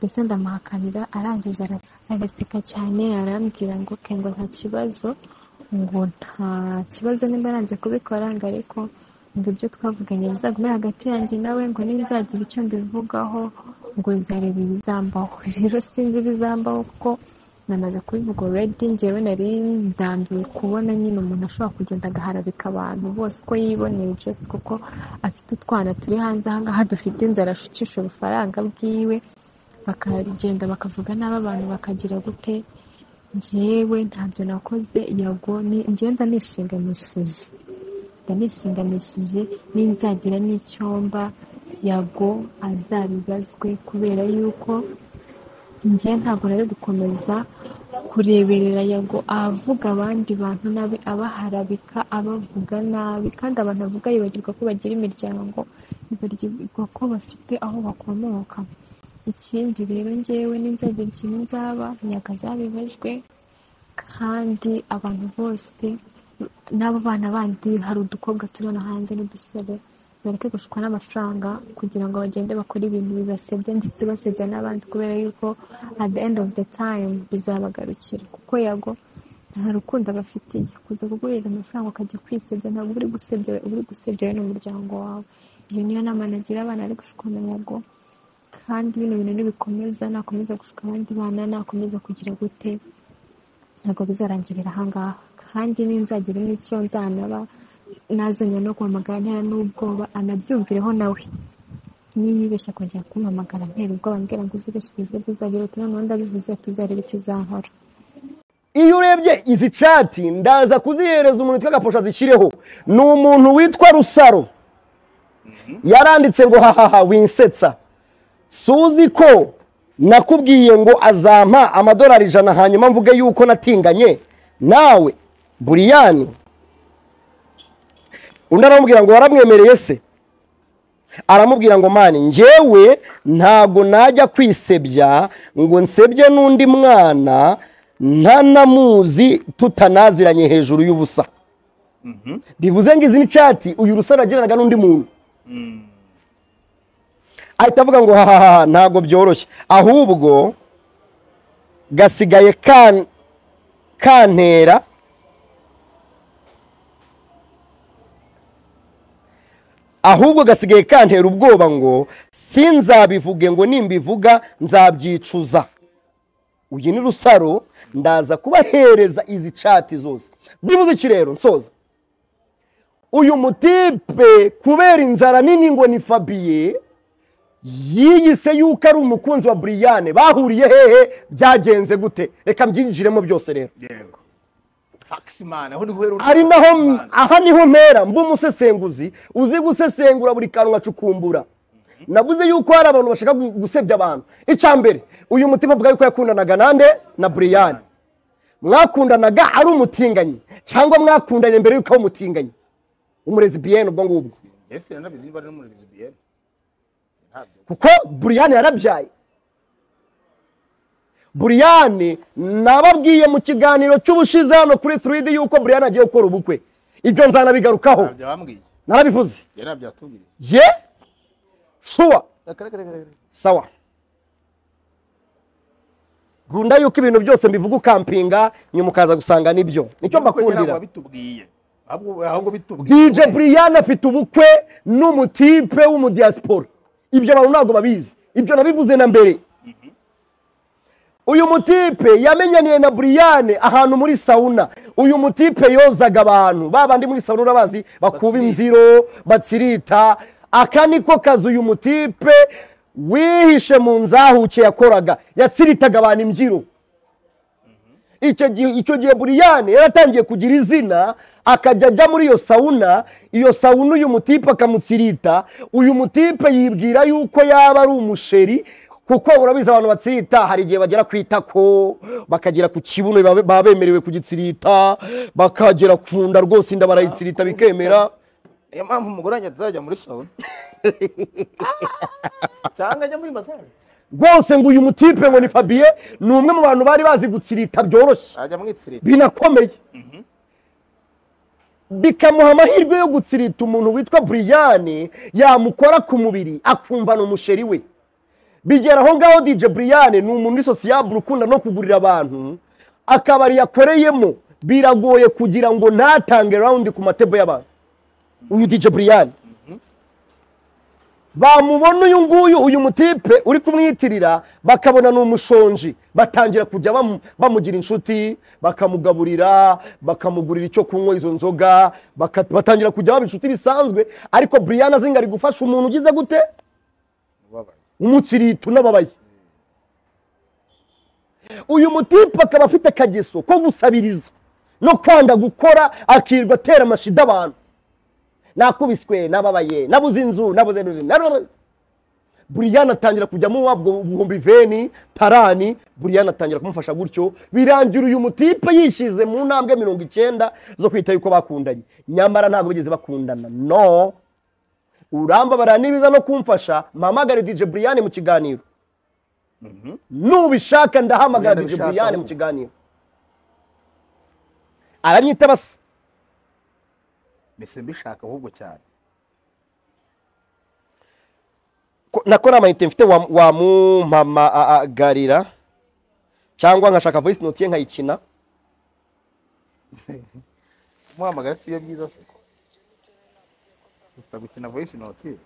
mbese ndamuhakanira arangije ara- agaseka cyane arambwira ngo ke ngo nta kibazo ngo nta kibazo nimba aranze kubikora ngo ariko ngo ibyo twavuganye bizagume hagati yanjye nawe ngo nibyagira icyo mbivugaho ngo nzareba ibizambaho rero sinzi ibizambaho kuko namaze kubivuga already njyewe nari ndambiwe kubona nyine umuntu ashobora kugenda agaharabika abantu bose uko yiboneye just kuko afite utwana turi hanze ahangaha dufite inzara ashukisha ubufaranga bwiwe bakagenda bakavuga nabi abantu bakagira gute njyewe ntabyo nakoze yago ni- njyewe ndanishinganishije ndanishinganishije n'inzagira n'icyomba yago azabibazwe kubera yuko njyewe ntabwo nari gukomeza kureberera yago avuga abandi bantu nabi abaharabika abavuga nabi kandi abantu avuga yibagirwa ko bagira imiryango yibagirwa ko bafite aho bakomoka ikindi rero njyewe n'inzagira ikintu nzaba yago azabibazwe kandi abantu bose n'abo bana bandi hari udukobwa turi hano hanze n'udusore bareke gushukwa n'amafaranga kugira ngo bagende bakore ibintu bibasebya ndetse basebya n'abandi kubera yuko at the end of the time bizabagarukira kuko yago nta rukundo abafitiye kuza kuguriza amafaranga ukajya kwisebya ntabwo uri gusebya we- uri gusebya we n'umuryango wawe iyo niyo nama nagira abana ari gushukwa na yago kandi bino bintu nibikomeza nakomeza gushuka abandi bana nakomeza kugira gute ntabwo bizarangirira ahangaha kandi ninzagira n'icyo nzanaba nazanya no guhamagara ntera n'ubwoba anabyumvireho nawe niyibeshya kongera kumpamagara ntera ubwoba ambwira ngo uzibeshye ubivuge uzagira uti noneho ndabivuze tuzarebe icyo uzankora iyo urebye izi cati ndaza kuzihereza umuntu witwa gaposha zishyireho ni umuntu witwa rusaro yaranditse ngo hahaha winsetsa suzi ko nakubwiye ngo azampa amadolari ijana hanyuma mvuge yuko natinganye nawe buriyani undi aramubwira ngo waramwemereye se aramubwira ngo mani njyewe ntabwo najya kwisebya ngo nsebye n'undi mwana ntanamuzi tutanaziranye hejuru y'ubusa bivuze ngo izi ni cati uyu rusaro yagiranaga n'undi muntu ahita avuga ngo hahaha ntabwo byoroshye ahubwo gasigaye kan- kantera ahubwo gasigaye kantera ubwoba ngo sinzabivuge ngo nimbivuga nzabyicuza uyu ni rusaro ndaza kubahereza izi cati zose byibuze iki rero nsoza uyu mutipe kubera inzara nini ngo ni fabiye yiyise yuko ari umukunzi wa buriyane bahuriye hehe byagenze gute reka mbyinjiremo byose rero yego fakisimana aho niho rero ari naho aha niho mpera mba umusesenguzi uzi gusesengura buri kantu acukumbura navuze yuko hari abantu bashaka gu- gusebya abantu icya mbere uyu mutima avuga yuko yakundanaga nande na buriyani mwakundanaga ari umutinganyi cyangwa mwakundanye mbere yuko ari umutinganyi umurezi biyeni ubwo ngubwo ese rero nabizi niba ari n'umurezi biyeni kuko buriyani yarabyaye buriyani nababwiye mu kiganiro cy'ubushize hano kuri turidi yuko buriyani agiye gukora ubukwe ibyo nzanabigarukaho ntabyo bambwiye narabivuze yari nabyatubwiye ye shuwa sawa nkunda yuko ibintu byose mbivuga ukampinga nyuma ukaza gusanga nibyo nicyo mbakundira bitubwiye ahubwo ahubwo bitubwiye dj brian afite ubukwe n'umutipe w'umudiyasipora ibyo abantu ntabwo babizi ibyo nabivuze na mbere uyu mutipe yamenyaniye na buriyane ahantu muri sawuna uyu mutipe yozaga abantu ba bandi muri sawuna urabazi bakuba imziro batsirita aka niko kazi uyu mutipe wihishe mu nzahuke yakoraga yatsiritaga abantu imbyiro icyo gihe icyo gihe buriyane yaratangiye kugira izina akajya ajya muri iyo sawuna iyo sawuna uyu mutipe akamutsirita uyu mutipe yibwira yuko yaba ari umusheri kuko urabizi abantu batsirita hari igihe bagera ku itako bakagera ku kibuno baba baba bemerewe kugitsirita bakagera ku nda rwose inda barayitsirita bikemera niyo mpamvu umugore wanjye azajya muri sawuna cyangwa ajya muri bazari rwose ngo uyu mutipe ngo ni fabiye ni umwe mu bantu bari bazi gutsirita byoroshye ajya mwitsirira binakomeye bikamuha amahirwe yo gutsirita umuntu witwa buriyane yamukora ku mubiri akumva ni umusheri we bigera aho ngaho dj buriyane ni umuntu w'isosiyabure ukunda no kugurira abantu akabari yakoreyemo biragoye kugira ngo ntatange rawundi ku matebo y'abantu uyu dj buriyane bamubona uyu nguyu uyu mutipe uri kumwitirira bakabona ni umushonji batangira kujya bamu- bamugira inshuti bakamugaburira bakamugurira icyo kunywa izo nzoga baka- batangira kujya baba inshuti bisanzwe ariko buriyana azinga ari gufasha umuntu ugize gute umutsirita unababaye uyu mutipe akaba afite akageso ko gusabiriza no kwanga gukora akirirwa atera amashida abantu nakubiswe nababaye nabuze inzu nabuze narora buriyana atangira kujyamo wabwo ibihumbi veni tarani buriyana atangira kumufasha gutyo birangira uyu mutipe yishyize mu ntambwe mirongo icyenda zo kwita yuko bakundanye nyamara ntabwo bigeze bakundana no urambabara nibiza no kumfasha mpamagare dj buriyani mu kiganiro nubishaka ndahamagara dj Nubishatse buriyani mu ahubwo. kiganiro aranyita basa mbese mbishaka ahubwo cyane ko- nako ni amayinite mfite wa- wamumpamagarira cyangwa nkashaka voice note ye nkayikina umuhamagara siyo byiza se kuruta gukina voice note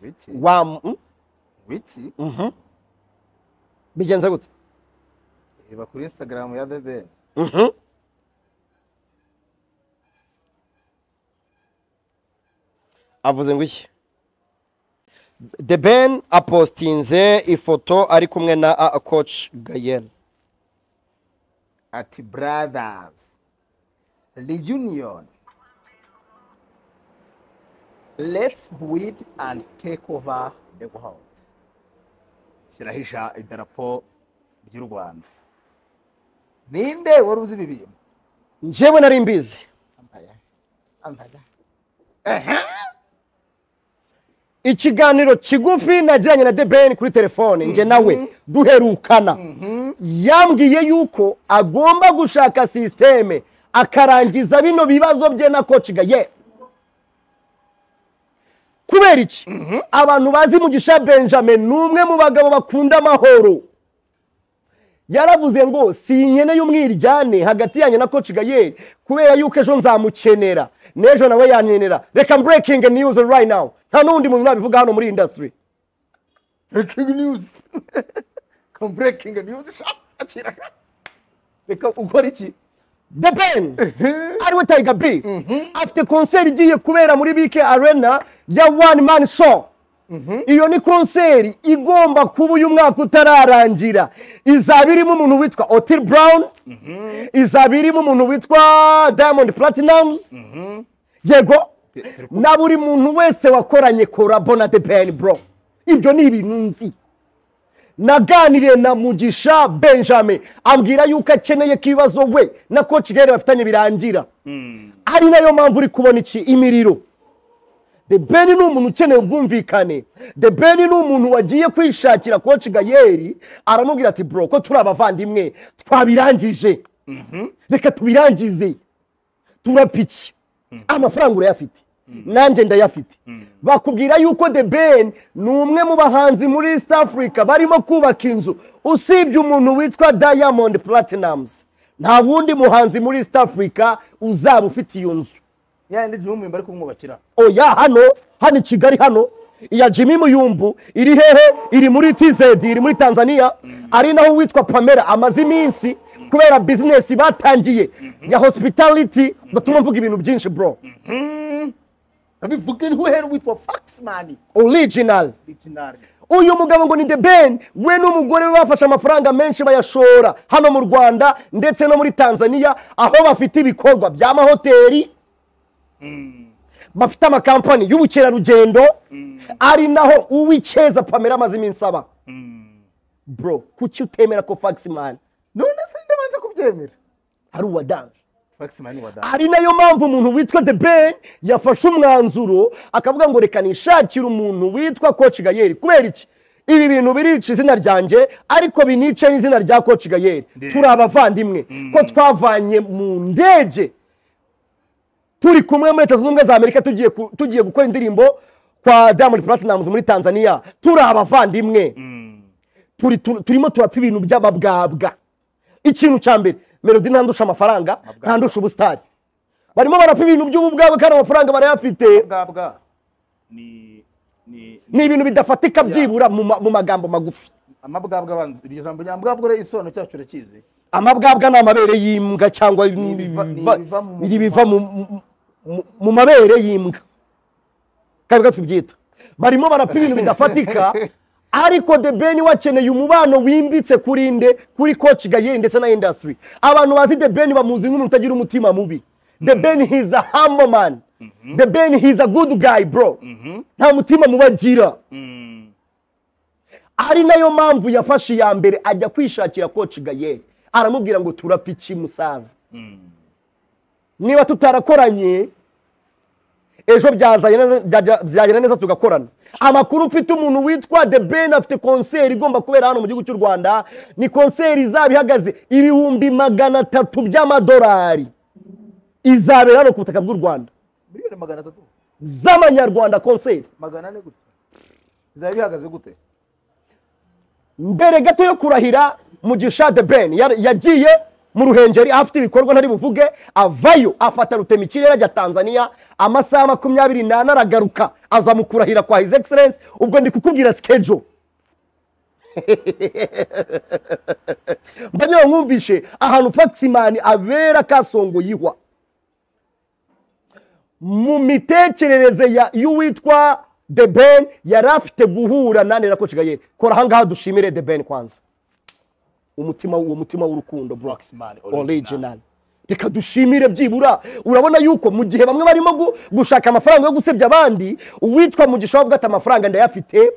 wiki wamu- mm, wiki mhm. bigenze gute reba kuri instagram ya the ben Mhm. avuze ngo iki the ben apostinze ifoto ari kumwe na a- a coach gayel ati brothers reunion let's build and take over the world shyiraho ija- idarapo ry'u rwanda ninde wari uzi ibi bintu njyewe nari mbizi Ambaya. Ambaya. ikiganiro kigufi nagiranye na debeni kuri telefone njye nawe duherukana yambwiye yuko agomba gushaka sisiteme akarangiza bino bibazo bye na kociga ye kubera iki abantu bazi mugisha benjamin ni umwe mu bagabo bakunda amahoro yaravuze ngo si inkeneye umwiryane hagati yanjye na koci gayeri kubera yuko ejo nzamukenera n'ejo nawe yankenera reka mbrekingi niyuzi right now nta n'undi muntu nabivuga hano muri indasitiri breaking news breaking news akira reka ukora iki the ben ariwe tayiga bi afite konseri igiye kubera muri bike arena ya wani mani show iyo ni konseri igomba kuba uyu mwaka utararangira izaba irimo umuntu witwa otili burawuni izaba irimo umuntu witwa diamond platinamuzi yego na buri muntu wese wakoranye korabo na depeni bro ibyo ni ibintu nzi naganiriye na mugisha benjamin ambwira yuko akeneye ko ibibazo we na koci rero bafitanye birangira ari nayo mpamvu uri kubona iki imiriro the ben ni umuntu ukeneye ubwumvikane the ben ni umuntu wagiye kwishakira koci gayeri aramubwira ati bro ko turi abavandimwe twabirangije reka tubirangize turapiki amafaranga urayafite nanjye ndayafite bakubwira yuko the ben ni umwe mu bahanzi muri east africa barimo kubaka inzu usibye umuntu witwa diamond platinamuzi nta wundi muhanzi muri east africa uzaba ufite iyo nzu yandi jumi bari kumwubakira oya hano hano i kigali hano iya jimmy muyumbu iri hehe iri muri tz iri muri tanzania ari naho uwitwa pamela amaze iminsi kubera bizinesi batangiye ya hospitality batuma mvuga ibintu byinshi bro babivuge ntiwere witwa faxman original original uyu mugabo ngo ni the ben we n'umugore we bafashe amafaranga menshi bayashora hano mu rwanda ndetse no muri tanzania aho bafite ibikorwa by'amahoteli bafite amakampani y'ubukerarugendo ari naho uw'icyeza pamela amaze iminsi aba bro kuki utemera ko faxman none se ndabanza kubyemera ari uwa danje faxman wada ari nayo mpamvu umuntu witwa the ben yafashe umwanzuro akavuga ngo reka nishakire umuntu witwa koci gayeri kubera iki ibi bintu birica izina ryanjye ariko binice n'izina rya koci gayeri turi abavandimwe ko twavanye mu ndege turi kumwe muri leta zunze ubumwe za amerika tugiye ku- tugiye gukora indirimbo kwa diamond platinamuzi muri tanzania turi abavandimwe turi- tu- turimo turapfa ibintu by'ababwabwa ikintu cya mbere melodi ntandusha amafaranga ntandusha ubusitari barimo barapfa ibintu by'ububwabwa kandi amafaranga barayafite bwabwa ni ni ni ibintu bidafatika byibura mu ma- mu magambo magufi amabwabwa abanza iryo jambo nyambwabwa uriya isobanuro cyacu urakizi amabwabwa ni amabere y'imbwa cyangwa ibiva- ni ibiva- ibiva mu- ni ibiva mu- mu- mu- mu mabere y'imbwa kandi reka tubyita barimo barapfa ibintu bidafatika ariko the ben wakeneye umubano wimbitse kuri nde kuri koci gayeri ndetse na indasitiri abantu bazi the ben bamuzi nk'umuntu utagira umutima mubi the ben he's a humble man the ben he's a good guy bro nta mutima mubi agira ari nayo mpamvu yafashe iya mbere ajya kwishakira koci gayeri aramubwira ngo turapfa iki musaza niba tutarakoranye ejo byazagenda neza- byajya- byagenda neza tugakorana amakuru mfite umuntu witwa the ben afite konseri igomba kubera hano mu gihugu cy'u rwanda ni konseri izaba ihagaze ibihumbi magana atatu by'amadolari izabera hano ku butaka bw'u rwanda miliyoni magana atatu z'amanyarwanda konseri magana ane gutya bizaba bihagaze gute mbere gato yo kurahira mugisha de ben yar- yagiye mu ruhengeri afite ibikorwa ntari buvuge avayo afata rutema ikirere ajya tanzania amasaha makumyabiri n'ane aragaruka aza mu kurahira kwa his excellence ubwo ndi kukubwira sikejo mbagira mwumvishe ahantu faximani abera kasongo yihwa mu mitekerereze ya- y'uwitwa the ben yari afite guhura nande na koci gayeri kora ahangaha dushimire the ben kwanza umutima uwo mutima w'urukundo Faxman, broxman original. original reka dushimire byibura urabona yuko mu gihe bamwe barimo gu- gushaka amafaranga yo gusebya abandi uwitwa mugisha wavuga ati amafaranga ndayafite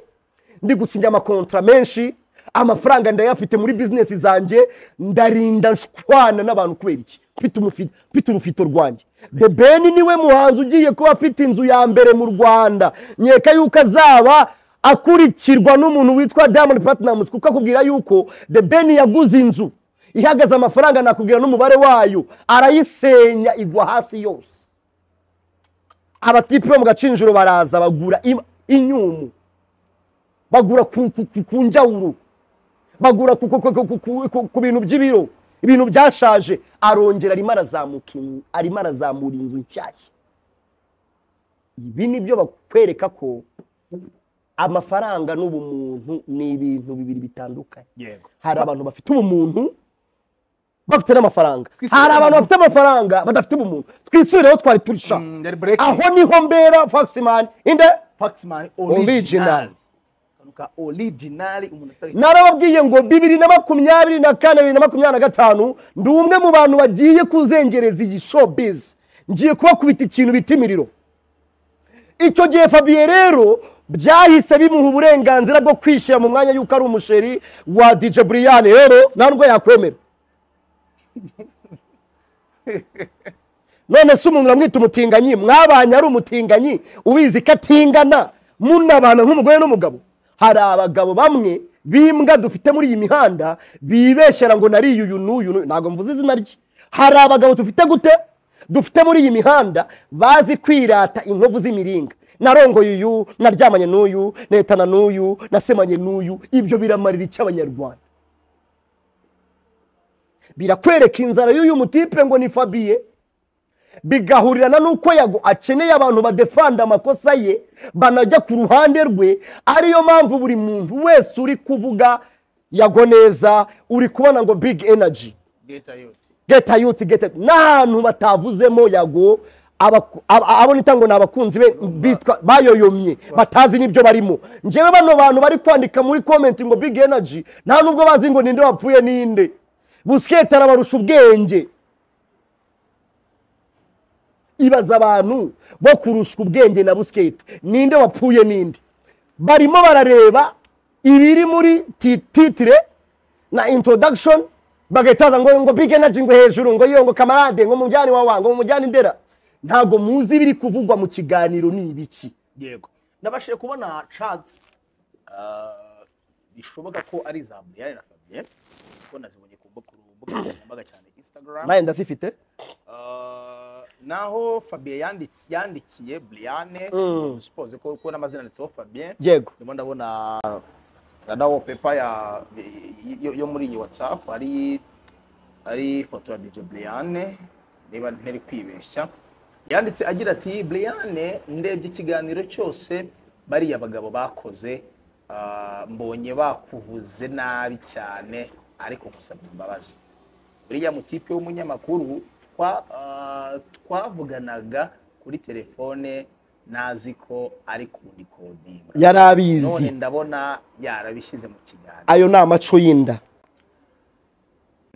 ndi gusinya amakontra menshi amafaranga ndayafite muri bizinesi zanjye ndarinda nshwana n'abantu kubera iki mfite umufi- mfite urufito rwanjye the ben niwe muhanzi ugiye kuba afite inzu ya mbere mu rwanda nkeka yuko azaba akurikirwa n'umuntu witwa diamond platinamuzi kuko akubwira yuko the ben yaguze inzu ihagaze amafaranga nakubwira n'umubare wayo arayisenya igwa hafi yose abatipe bo mu gacinjiro baraza bagura im- inyumu bagura ku- ku- ku- ku njawuro bagura ku- ku- ku- ku- ku- ku- ku bintu by'ibiro ibintu byashaje arongera arimo arazamuka in- arimo arazamura inzu nshyashya ibi ni byo bakwereka ko amafaranga n'ubumuntu ni ibintu bibiri bitandukanye yego hari abantu bafite ubumuntu bafite n'amafaranga hari abantu bafite amafaranga badafite ubumuntu twisubireho twari turisha ndari break aho niho mbera foxman inde Paxman Original. original kanuka original umuntu atari narababwiye ngo bibiri na makumyabiri na kane bibiri na makumyabiri na gatanu ndi umwe mu bantu bagiye kuzengereza iyi showbiz ngiye kubakubita ikintu bita imiriro icyo gihe fabiye rero byahise bimuha uburenganzira bwo kwishyira mu mwanya y'uko ari umusheri wa dj buriyani rero nta nubwo yakwemera none se umuntu uramwita umutinganyi mwabanye ari umutinganyi ubizi ko atingana munabana nk'umugore n'umugabo hari abagabo bamwe b'imbwa dufite muri iyi mihanda bibeshyera ngo nari uyu n'uyu n'uyu. ntabwo mvuze izina rye hari abagabo dufite gute dufite muri iyi mihanda bazi kwirata inkovu z'imiringa narongoye uyu naryamanye n'uyu netana n'uyu nasemanye n'uyu ibyo biramarira icy'abanyarwanda birakwereka inzara y'uyu mutipe ngo ni fabiye bigahurirana n'uko yago akeneye abantu badefanda amakosa ye banajya ku ruhande rwe ariyo mpamvu buri muntu wese uri kuvuga yago neza uri kubona ngo big energy geta yote geta yuti geta n'ahantu batavuzemo yago abaku- ab- abo nita ngo ni abakunzi be bitwa bayoyomye batazi n'ibyo barimo njyewe bano bantu bari kwandika muri komenti ngo big energy nta nubwo bazi ngo ninde wapfuye ninde busiketi arabarusha ubwenge ibaza abantu bo kurusha ubwenge na busiketi ninde wapfuye ninde barimo barareba ibiri muri ti- titire na introduction bagahitaza ngo ngo big energy ngo hejuru ngo iyo ngo kamarade ngo mujyane wawa ngo mujyane ndera ntabwo muzi ibiri kuvugwa mu kiganiro ni ibiki yego nabashije kubona chats ah, bishoboka ko ari za Brian na Fabien kuko nazibonye ku mbuga nkoranyambaga cyane Instagram nawe ndazifite Ah, naho Fabien yanditse yandikiye Brian Mm. suppose ko ko n'amazina yanditseho Fabien yego ndimo ndabona na wallpaper ya yo- yo muri iyi WhatsApp ari ari ifoto ya DJ Brian niba ntari kwibeshya yanditse agira ati Brian ndebye ikiganiro cyose bariya bagabo bakoze ah, mbonye bakuvuze nabi cyane ariko gusaba imbabazi buriya mutipe w'umunyamakuru twa- ah, twavuganaga kuri telefone nazi ko ari kundikodinga yari none abizi ndabona yarabishyize mu kiganiro ayo ni amaco y'inda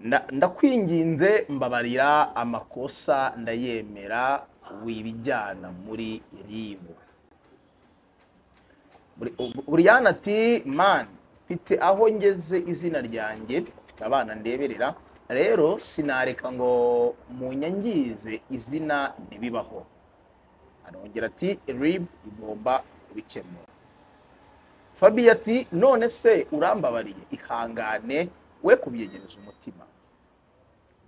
Nda- ndakwinginze mbabarira amakosa ndayemera wibijyana muri ribu buriyana ati mani mfite aho ngeze izina ryanjye mfite abana ndeberera rero sinareka ngo munyangize izina ntibibaho arongera ati ribu igomba kubikemura Fabiyo ati none se urambabariye ihangane we kubyegereza umutima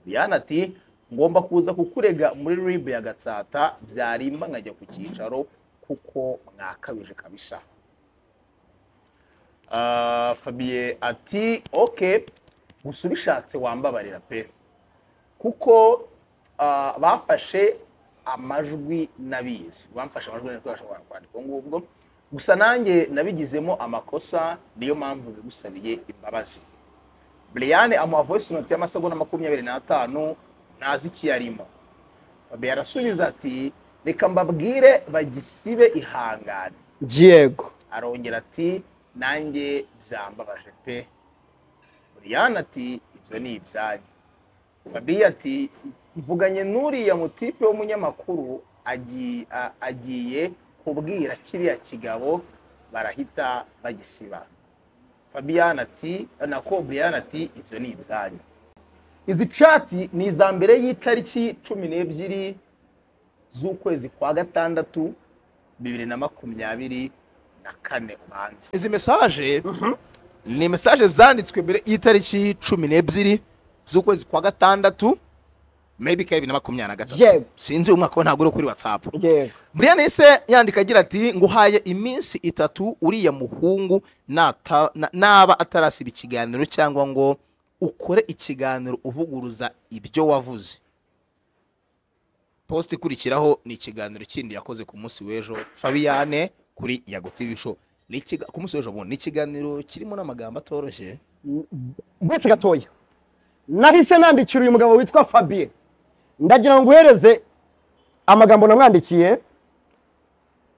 Diana ati ngomba kuza kukurega muri rib ya Gatsata byarimba nkajya ku cyicaro kuko mwakabije kabisa Ah, Fabiye ati ok gusa ubishatse wambabarira pe kuko ah, bafashe amajwi nabizi bamfashe amajwi nabikoresha kwandika ubwo ngubwo gusa nanjye nabigizemo amakosa niyo mpamvu bigusabiye imbabazi Brian amuha voice note y'amasegonda makumyabiri n'atanu ntazi icyo yarimo Fabiye arasubiza ati reka mbabwire bagisibe ihangane yego arongera ati nanjye byambabaje pe Brian ati ibyo ni ibyanyu Fabiye ati mvuganye n'uriya mutipe w'umunyamakuru agi- a- agiye kubwira kiriya kigabo barahita bagisiba Fabian ati nako Brian ati ibyo ni ibyanyu izi cati ni iza mbere y'itariki cumi n'ebyiri z'ukwezi kwa gatandatu bibiri na makumyabiri na kane ubanze izi mesaje ni mesaje zanditswe mbere y'itariki cumi n'ebyiri z'ukwezi kwa gatandatu maybe ka bibiri na makumyabiri na gatatu Yego. sinzi umwaka we ntabwo uri kuri watsapu yego Brian yahise yandika agira ati nguhaye iminsi itatu uriya muhungu nata- na- naba atarasiba ikiganiro cyangwa ngo ukore ikiganiro uvuguruza ibyo wavuze posita ikurikiraho ni ikiganiro kindi yakoze ku munsi w'ejo fabiyane kuri yagotivisho ku munsi w'ejo bundi ni ikiganiro kirimo n'amagambo atoroshye uretse gatoya nahise nandikira uyu mugabo witwa fabien ndagira ngo uhereze amagambo namwandikiye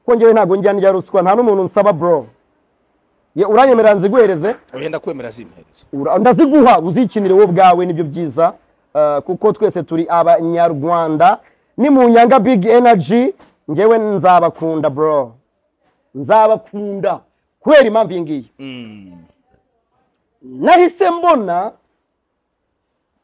kongere ntabwo njyana irya ruswa nta n'umuntu nsaba bro Ye, uranyemerera nziguhereze wenda kwemera zimpereza Ura- ndaziguha uzikinire wowe ubwawe nibyo byiza eh, kuko twese turi abanyarwanda ni mu nyanga big energy ngewe nzabakunda bro nzabakunda kubera impamvu iyi ngiyi nahise mbona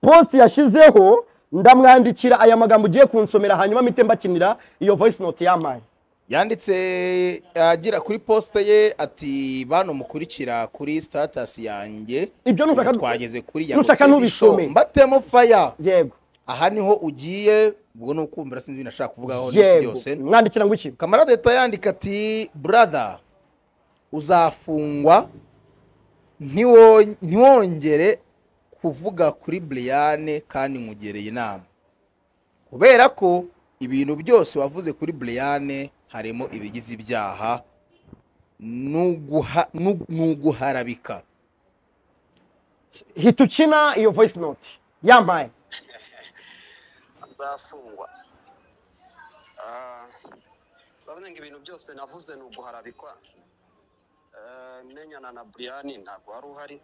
posti yashyizeho ndamwandikira aya magambo ugiye kunsomera hanyuma mpite mbakinira iyo voice note yampaye yanditse agera kuri posita ye ati banamukurikira kuri sitatasi yanjye ibyo nushaka twageze kuri nushaka Yago TV ntubisome. Show. mbatemo faya yego aha niho ugiye ubwo ni ukumvira sinzi ibintu ashaka kuvugaho n'iki yego byose mwandikira ngo iki kamarade leta yandika ati brother uzafungwa ntiwo- ntiwongere kuvuga kuri Brian kandi nkugereye inama kubera ko ibintu byose wavuze kuri Brian harimo ibigize ibyaha n'uguha- n'u- n'uguharabika hita ukina iyo voice note yampaye azafungwa Ah, urabona ngo ibintu byose navuze ni uguharabikwa Ah, menyana na buriyani ntabwo wari uhari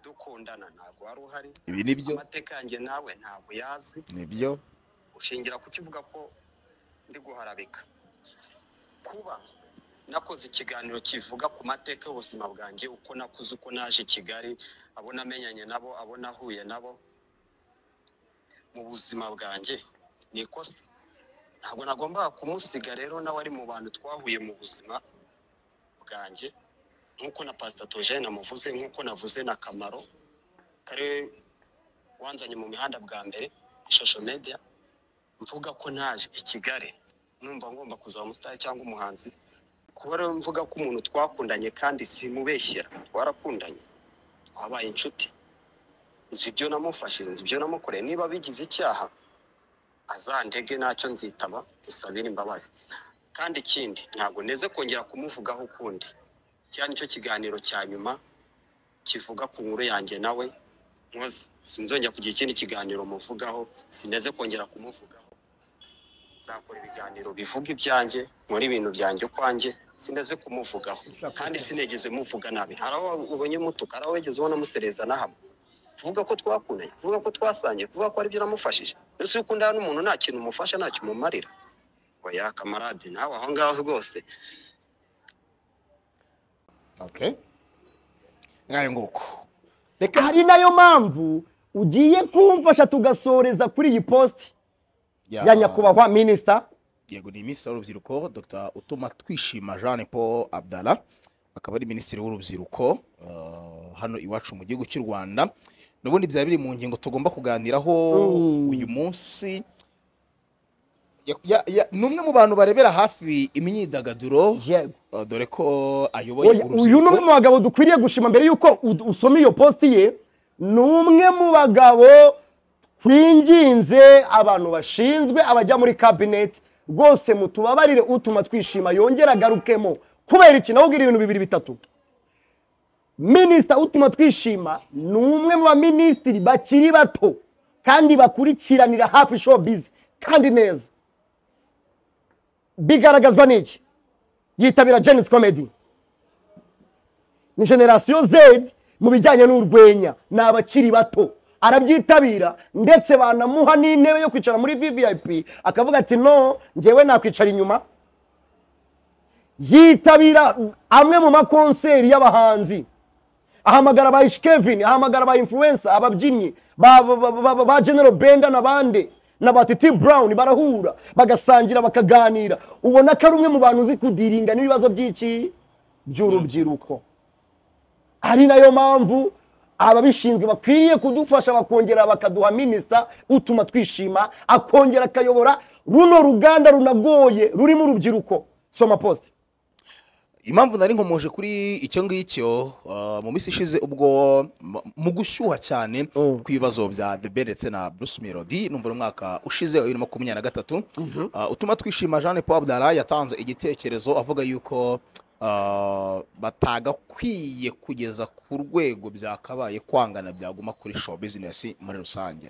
dukundana ntabwo wari uhari ibi nibyo amateka yanjye nawe ntabwo yazi nibyo ushingira ku kivuga ko ndi guharabika kuba nakoze ikiganiro kivuga ku mateka y'ubuzima bwanjye uko nakuze uko naje i kigali abo namenyanye nabo abo nahuye nabo mu buzima bwanjye ni ikosa ntabwo nagombaga kumusiga rero nawe ari mu bantu twahuye mu buzima bwanjye nk'uko na pasitatogene namuvuze nk'uko navuze na kamaro kari wanzanye mu mihanda bwa mbere ishusho media mvuga ko naje i Kigali numva ngomba kuzaba umusitari cyangwa umuhanzi kuba rero mvuga ko umuntu twakundanye kandi simubeshyera twarakundanye twabaye inshuti nzi ibyo namufashije nzi ibyo namukoreye niba bigize icyaha azandege ntacyo nzitaba dusabire imbabazi kandi ikindi ntabwo neze kongera kumuvugaho ukundi cyane nicyo kiganiro cya nyuma kivuga ku nkuru yanjye nawe nkoze sinzongera kugira ikindi kiganiro muvugaho sineze kongera kumuvugaho nzakora ibiganiro bivuga ibyanjye nkora ibintu byanjye ukwanjye sineze kumuvugaho kandi sinegeze muvuga nabi hari aho ubonye mutuka hari aho wigeze ubona musereza nahamwe kuvuga ko twakundanye kuvuga ko twasangiye kuvuga ko hari ibyo namufashije mbese iyo ukundana n'umuntu nta kintu umufasha nta cyo umumarira oya kamarade nawe aho ngaho rwose okay ngayo nguko reka ari nayo mpamvu ugiye kumfasha tugasoreza kuri iyi posti ya nyakubahwa minisita yego ni minisitiri w'urubyiruko dr utuma twishima jean paul abdara akaba ari minisitiri w'urubyiruko uh, hano iwacu mu gihugu cy'u rwanda n'ubundi byaba biri mu ngingo tugomba kuganiraho Mm. uyu munsi Ya- ya- ya- ni umwe mu bantu barebera hafi imyidagaduro yego uh, dore ko ayoboye Oya, uyu ni umwe mu urubyiruko bagabo dukwiriye gushima mbere y'uko u- usoma iyo posti ye ni umwe mu bagabo twinginze abantu bashinzwe abajya muri kabineti rwose mutubabarire utuma twishima yongera agarukemo kubera iki nawe ubwira ibintu bibiri bitatu minisita utuma twishima ni umwe mu baminisitiri bakiri bato kandi bakurikiranira hafi showbiz kandi neza bigaragazwa n'iki yitabira jenisi komedi ni generasiyo Z mu bijyanye n'urwenya ni abakiri bato arabyitabira ndetse banamuha n'intebe yo kwicara muri VVIP akavuga ati no njyewe nakwicara inyuma yitabira amwe mu makonseri y'abahanzi ahamagara ba Ish Kevin ahamagara ba influencer ababyinnyi ba, ba, ba, ba, ba, ba General Benda n'abandi na ba Titi Brown barahura bagasangira bakaganira ubona ko ari umwe mu bantu uzi kudiringa n'ibibazo by'iki by'urubyiruko ari nayo mpamvu ababishinzwe bakwiriye kudufasha bakongera bakaduha minisita utuma twishima akongera akayobora runo ruganda runagoye rurimo urubyiruko soma posite impamvu nari nkomoje kuri icyo ngicyo uh, mu minsi ishize ubwo mu- mu gushyuha cyane Mm. ku ibibazo bya debe ndetse na bruce melody numva uno mwaka ushize wa bibiri na makumyabiri na gatatu Uh, utuma twishima jean paul abdara yatanze igitekerezo avuga yuko uh, batagakwiye kugeza ku rwego byakabaye kwangana byaguma kuri show business muri rusange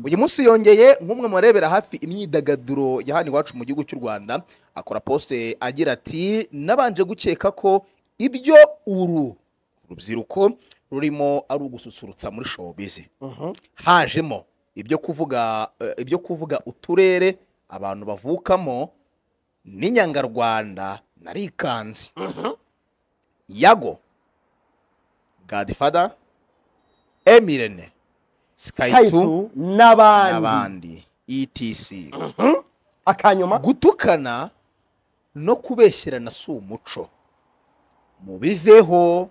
uyu munsi yongeye nk'umwe mu barebera hafi imyidagaduro ya hano iwacu mu gihugu cy'u rwanda akora posite agira ati nabanje gukeka ko ibyo uru rubyiruko rurimo ari ugususurutsa muri showbiz hajemo ibyo kuvuga eh, ibyo kuvuga uturere abantu bavukamo n'inyangarwanda narikanze yago godfather emirene skayitu tayitu n'abandi n'abandi etc akanyuma gutukana no kubeshyerana si umuco mubiveho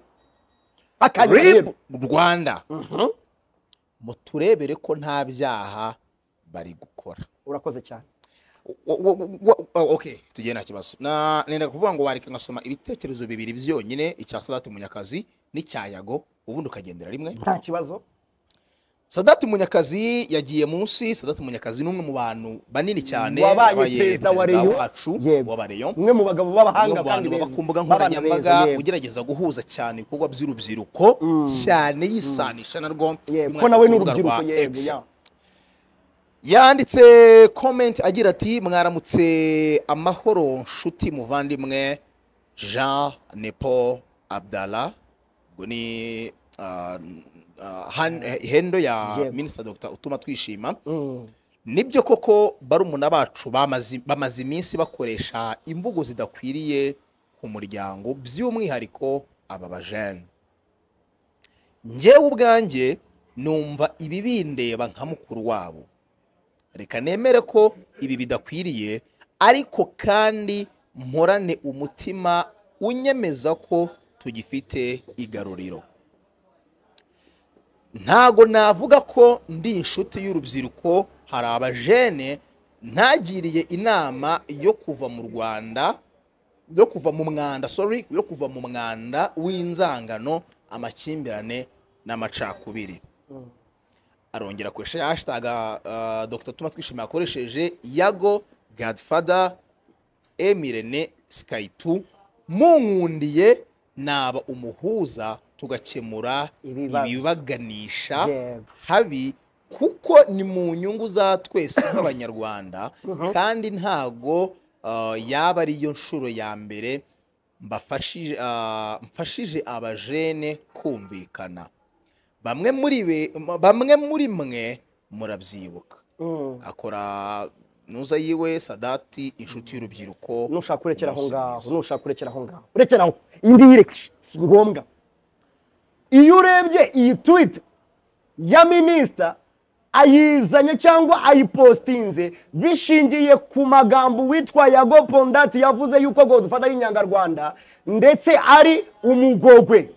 akanyuma rib rero rwanda muturebere ko nta byaha bari gukora urakoze cyane Wa- wa- wa- wa- wa- okay tugiye nta kibazo Na- nenda kuvuga ngo wareka ngasoma ibitekerezo bibiri byonyine icya sadati munyakazi n'icya yago ubundi ukagendera rimwe nta kibazo sadati munyakazi yagiye munsi sadati munyakazi ni umwe mu bantu banini cyane Wabaye yabaye perezida wa perezida Rayon. wacu Yego. wa Rayon. umwe mu bagabo b'abahanga bamwe mu bantu baba ku mbuga b'abana nkoranyambaga beza, yego. ugerageza guhuza cyane ibikorwa by'urubyiruko cyane yisanisha narwo yego ko by'umwihariko nawe ku rubuga n'urubyiruko rwa yego X. ya. yanditse comment agira ati mwaramutse amahoro nshuti muvandimwe jean nepo abdallah ubwo ni ah, ah, han- eh, hendo ya Yego. minisita dr utuma twishima Mm. nibyo koko barumuna bacu bamaze bamaze iminsi bakoresha imvugo zidakwiriye ku muryango by'umwihariko aba bajene njyewe ubwanjye numva ibi bindeba nka mukuru wabo reka nemere ko ibi bidakwiriye ariko kandi mporane umutima unyemeza ko tugifite igaruriro ntago navuga ko ndi inshuti y'urubyiruko hari abajene ntagiriye inama yo kuva mu rwanda yo kuva mu mwanda sorry yo kuva mu mwanda w'inzangano amakimbirane n'amacakubiri arongera akoresha hashtag uh, dr tuma twishimiye akoresheje yago godfather emirene skayitu munkundiye naba umuhuza tugakemura Ibibazo. ibibaganisha Yego. habi kuko ni mu nyungu za twese nk'abanyarwanda kandi ntago uh, yaba ariyo nshuro ya mbere mbafashije ah, mfashije abajene kumvikana bamwe muri be bamwe muri mwe murabyibuka Mm. akora nuza yiwe sadati inshuti y'urubyiruko nushaka kurekera aho umunsi ngaho mwiza. nushaka kurekera aho ngaho urekera aho iyi ngiyi ireke si ngombwa iyo urebye iyi twite ya minisita ayizanye cyangwa ayipostinze bishingiye ku magambo witwa yago pondati yavuze yuko godufata ari inyangarwanda ndetse ari umugogwe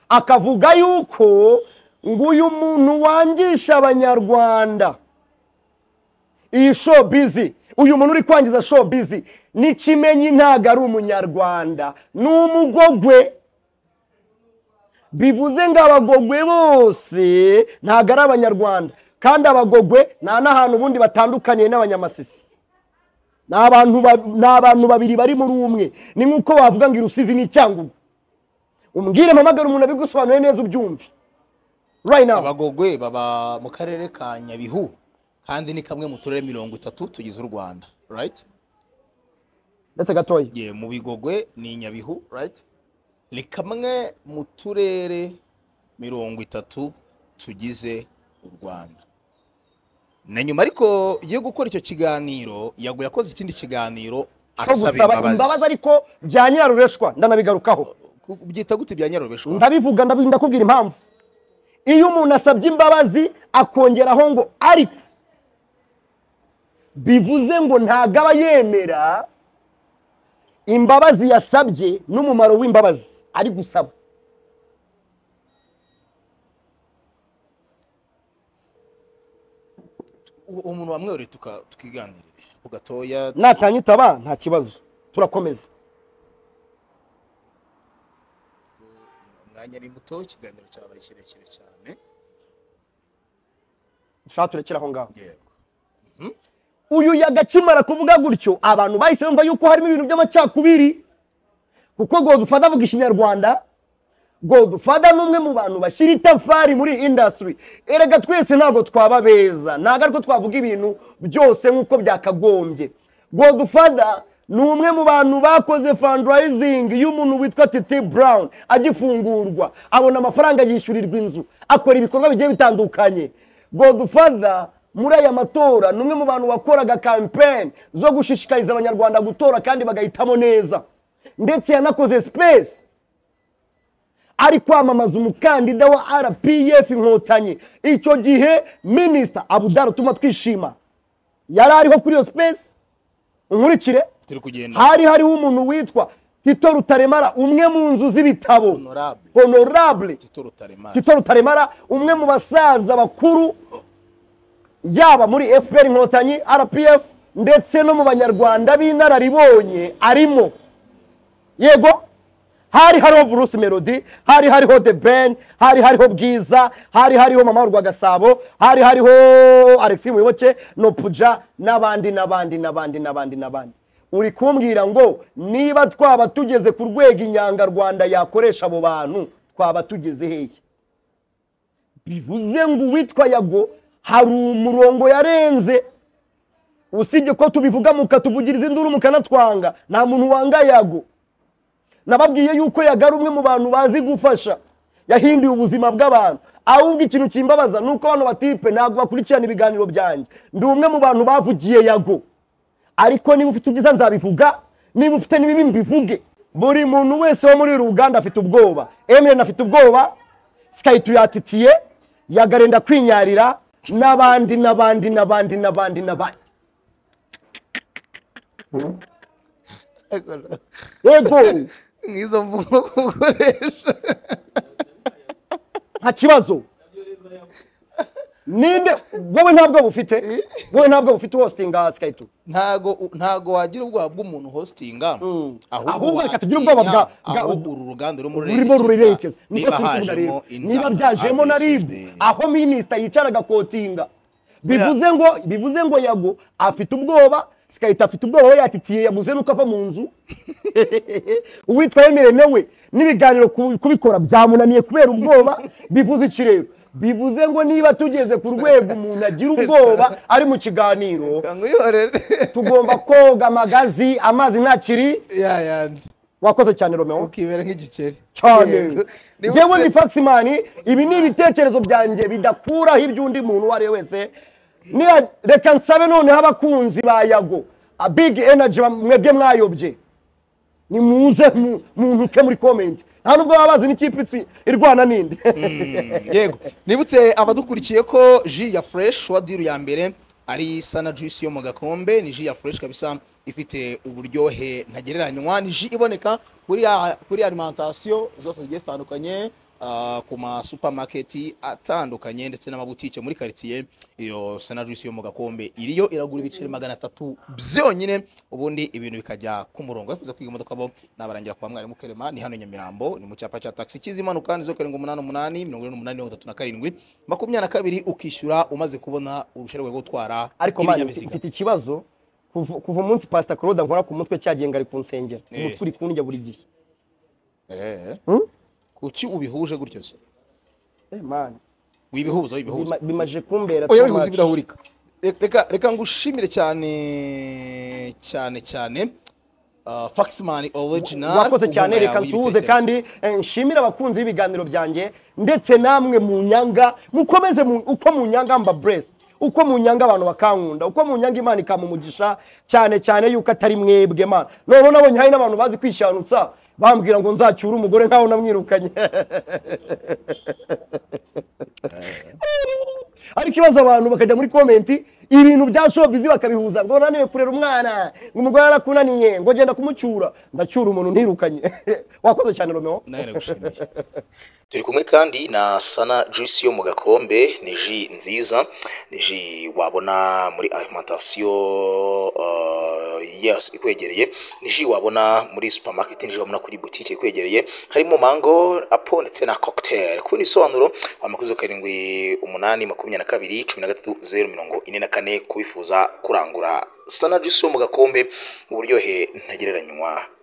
akavuga yuko ngo uyu muntu wangisha abanyarwanda iyi show bizi uyu muntu uri kwangiza show bizi n'ikimenyi ntabwo ari umunyarwanda ni umugogwe bivuze ngo abagogwe bose ntabwo ari abanyarwanda kandi abagogwe nta n'ahantu ubundi batandukaniye n'abanyamasisi ni abantu ba- ni abantu babiri bari muri umwe ni nk'uko wavuga ngo irusizi ni icyangugu umbwire mpamagare umuntu abigusobanuriye neza ubyumve right now abagogwe baba mu karere ka nyabihu kandi ni kamwe mu turere mirongo itatu tugize u rwanda right ndetse gatoya ye mu bigogwe ni nyabihu right ni kamwe mu turere mirongo itatu tugize u rwanda na nyuma ariko yo gukora icyo kiganiro yago yakoze ikindi kiganiro cyo gusaba imbabazi ariko bya nyirarureshwa ndanabigarukaho Ku- byita gute bya nyarobeshwa ndabivuga ndabi- ndakubwira impamvu iyo umuntu asabye imbabazi akongeraho ngo ariko bivuze ngo ntabwo aba yemera imbabazi yasabye n'umumaro w'imbabazi ari gusaba uwo uwo muntu wamwereye tuka- tukiganirire ku gatoya natanyitaba nta kibazo turakomeza umwanya ni muto ikiganiro cyabaye kirekire cyane dushaka turekere aho ngaho yego uyu yagakimara kuvuga gutyo abantu bahise bumva yuko harimo ibintu by'amacakubiri kuko godufada avuga ikinyarwanda godufada ni umwe mu bantu bashyira itafari muri indasitiri erega twese ntabwo twaba beza ntabwo ariko twavuga ibintu byose nk'uko byakagombye godufada ni umwe mu bantu bakoze fandirayizingi y'umuntu witwa tete burawuni agifungurwa abona amafaranga yishyurirwa inzu akora ibikorwa bigiye bitandukanye godufada muri aya matora ni umwe mu bantu wakoraga kampeni zo gushishikariza abanyarwanda gutora kandi bagahitamo neza ndetse yanakoze sipesi ari kwamamaza umukandida wa rpf inkotanyi icyo gihe minisita abudara utuma twishima yari ariho kuri iyo sipesi unkurikire turi kugenda hari hariho umuntu witwa tito rutaremara umwe mu nzu z'ibitabo honorable honorable tito rutaremara tito rutaremara umwe mu basaza bakuru yaba muri fpr inkotanyi rpf ndetse no mu banyarwanda b'inararibonye arimo yego hari hariho bruce melody hari hariho the ben hari hariho bwiza hari hariho mama wa rwagasabo hari hariho alexis muyoboke nopuja n'abandi n'abandi n'abandi n'abandi n'abandi uri kumbwira ngo niba twaba tugeze ku rwego inyangarwanda yakoresha abo bantu twaba tugeze hehe bivuze ngo uwitwa yago hari umurongo yarenze usibye ko tubivuga mukatuvugiriza induru mukanatwanga nta muntu wanga yago nababwiye yuko yaga ari umwe mu bantu bazi gufasha yahinduye ubuzima bw'abantu ahubwo ikintu kimbabaza ni uko bano batipe ntabwo bakurikirana ibiganiro byanjye ndi umwe mu bantu bavugiye yago ariko niba ufite ibyiza nzabivuga niba ufite n'ibibi mbivuge buri muntu wese wo muri uru ruganda afite ubwoba emilene afite ubwoba sikayi tuyatitiye yagarenda kwinyarira n'abandi n'abandi n'abandi n'abandi n'abandi yego nk'izo mvugo ukoresha nta kibazo ninde wowe ntabwo bufite wowe ntabwo bufite hositinga sikayituru ntago ntago wagira ubwoba bw'umuntu hostinga Ahubwo reka tugire ubwoba bwa- bwa- aho uru ruganda rurimo rurimo rurerekeza niko niba turi hajemo kuvuga rero niba byajemo na ribu aho aho minisita yicara agakotinga bivuze ngo bivuze ngo yago afite ubwoba sikayita afite ubwoba we yatitiye yabuze nuko ava mu nzu uwitwa yemerene we n'ibiganiro ku- kubikora byamunaniye kubera ubwoba bivuze iki rero bivuze ngo niba tugeze ku rwego umuntu agira ubwoba ari mu kiganiro ngo uyihorere tugomba koga amagazi amazi ntakiri yayandi wakoze cyane romeo ukibera nk'igikeri cyane Niba yewe utse- ni faksimani ibi ni ibitekerezo byanjye bidakuraho iby'undi muntu uwo ari we wese Niya- reka nsabe noneho abakunzi ba yago a big energy bam- mwebwe mwayobye nimuze mu- muntuke muri comment nta nubwo baba bazi n'ikipe itsi- irwana n'indi yego nibutse abadukurikiye ko ji ya fureshi wa diru ya mbere ari isa na juisi yo mu gakombe ni ji ya fureshi kabisa ifite uburyohe ntagereranywa ni ji iboneka kuri ya- kuri alimantasiyo zose zigiye zitandukanye ah, ku masupamaketi atandukanye ndetse n'amabutike muri karitsiye iyo sana juisi yo mu gakombe iriyo iragura ibiceri magana atatu byonyine ubundi ibintu bikajya ku murongo wifuza kwiga imodoka bo nabarangira kwa mwarimu kerema ni hano i nyamirambo ni mu cyapa cya taxi kizimanuka ni zo karindwi umunani umunani mirongo ine n'umunani mirongo itatu na karindwi makumyabiri na kabiri ukishyura umaze kubona uruhushya rwo gutwara ariko mani ibinyabiziga mfite ikibazo kuva kuva umunsi pasita claude nkora ku mutwe cyagiye ngo ari kunsengera Eh. umutwe uri kundya buri gihe Eh, Hmm? kuki ubihuje gutyo se Eh, mani, wibihuza wibihuza bima- bimaje kumbera oya too bihuza much. birahurika Reka- reka reka ngushimire cyane cyane cyane uh, faxman original wakoze cyane reka nsuhuze kandi eh, nshimire abakunzi b'ibiganiro byanjye ndetse namwe mu nyanga mukomeze mu- uko mu nyanga mba buresi uko mu nyanga abantu bakankunda uko mu nyanga imana ikamumugisha cyane cyane yuko atari mwebwe mana noneho nabonye hari n'abantu bazi kwishanutsa bambwira ngo nzacyure umugore nkaho namwirukanye ariko ibaza abantu bakajya muri komenti ibintu bya shopizi bakabihuza ngo naniwe kurera umwana ngo umugore yarakunaniye ngo genda kumucyura ndacyura umuntu ntirukanye wakoze cyane romeo nawe nagushimiye turi kumwe kandi na sana juice yo mu gakombe ni ji nziza ni ji wabona muri alimantasiyo uh, yes, ikwegereye ni ji wabona muri supermarket ni ji wabona kuri butike ikwegereye harimo mango apo ndetse na cocktail ku bisobanuro amakuzo karindwi umunani makumyabiri na kabiri cumi na gatatu zeru mirongo ine na kane kubifuza kurangura sana juice yo mu gakombe uburyohe ntagereranywa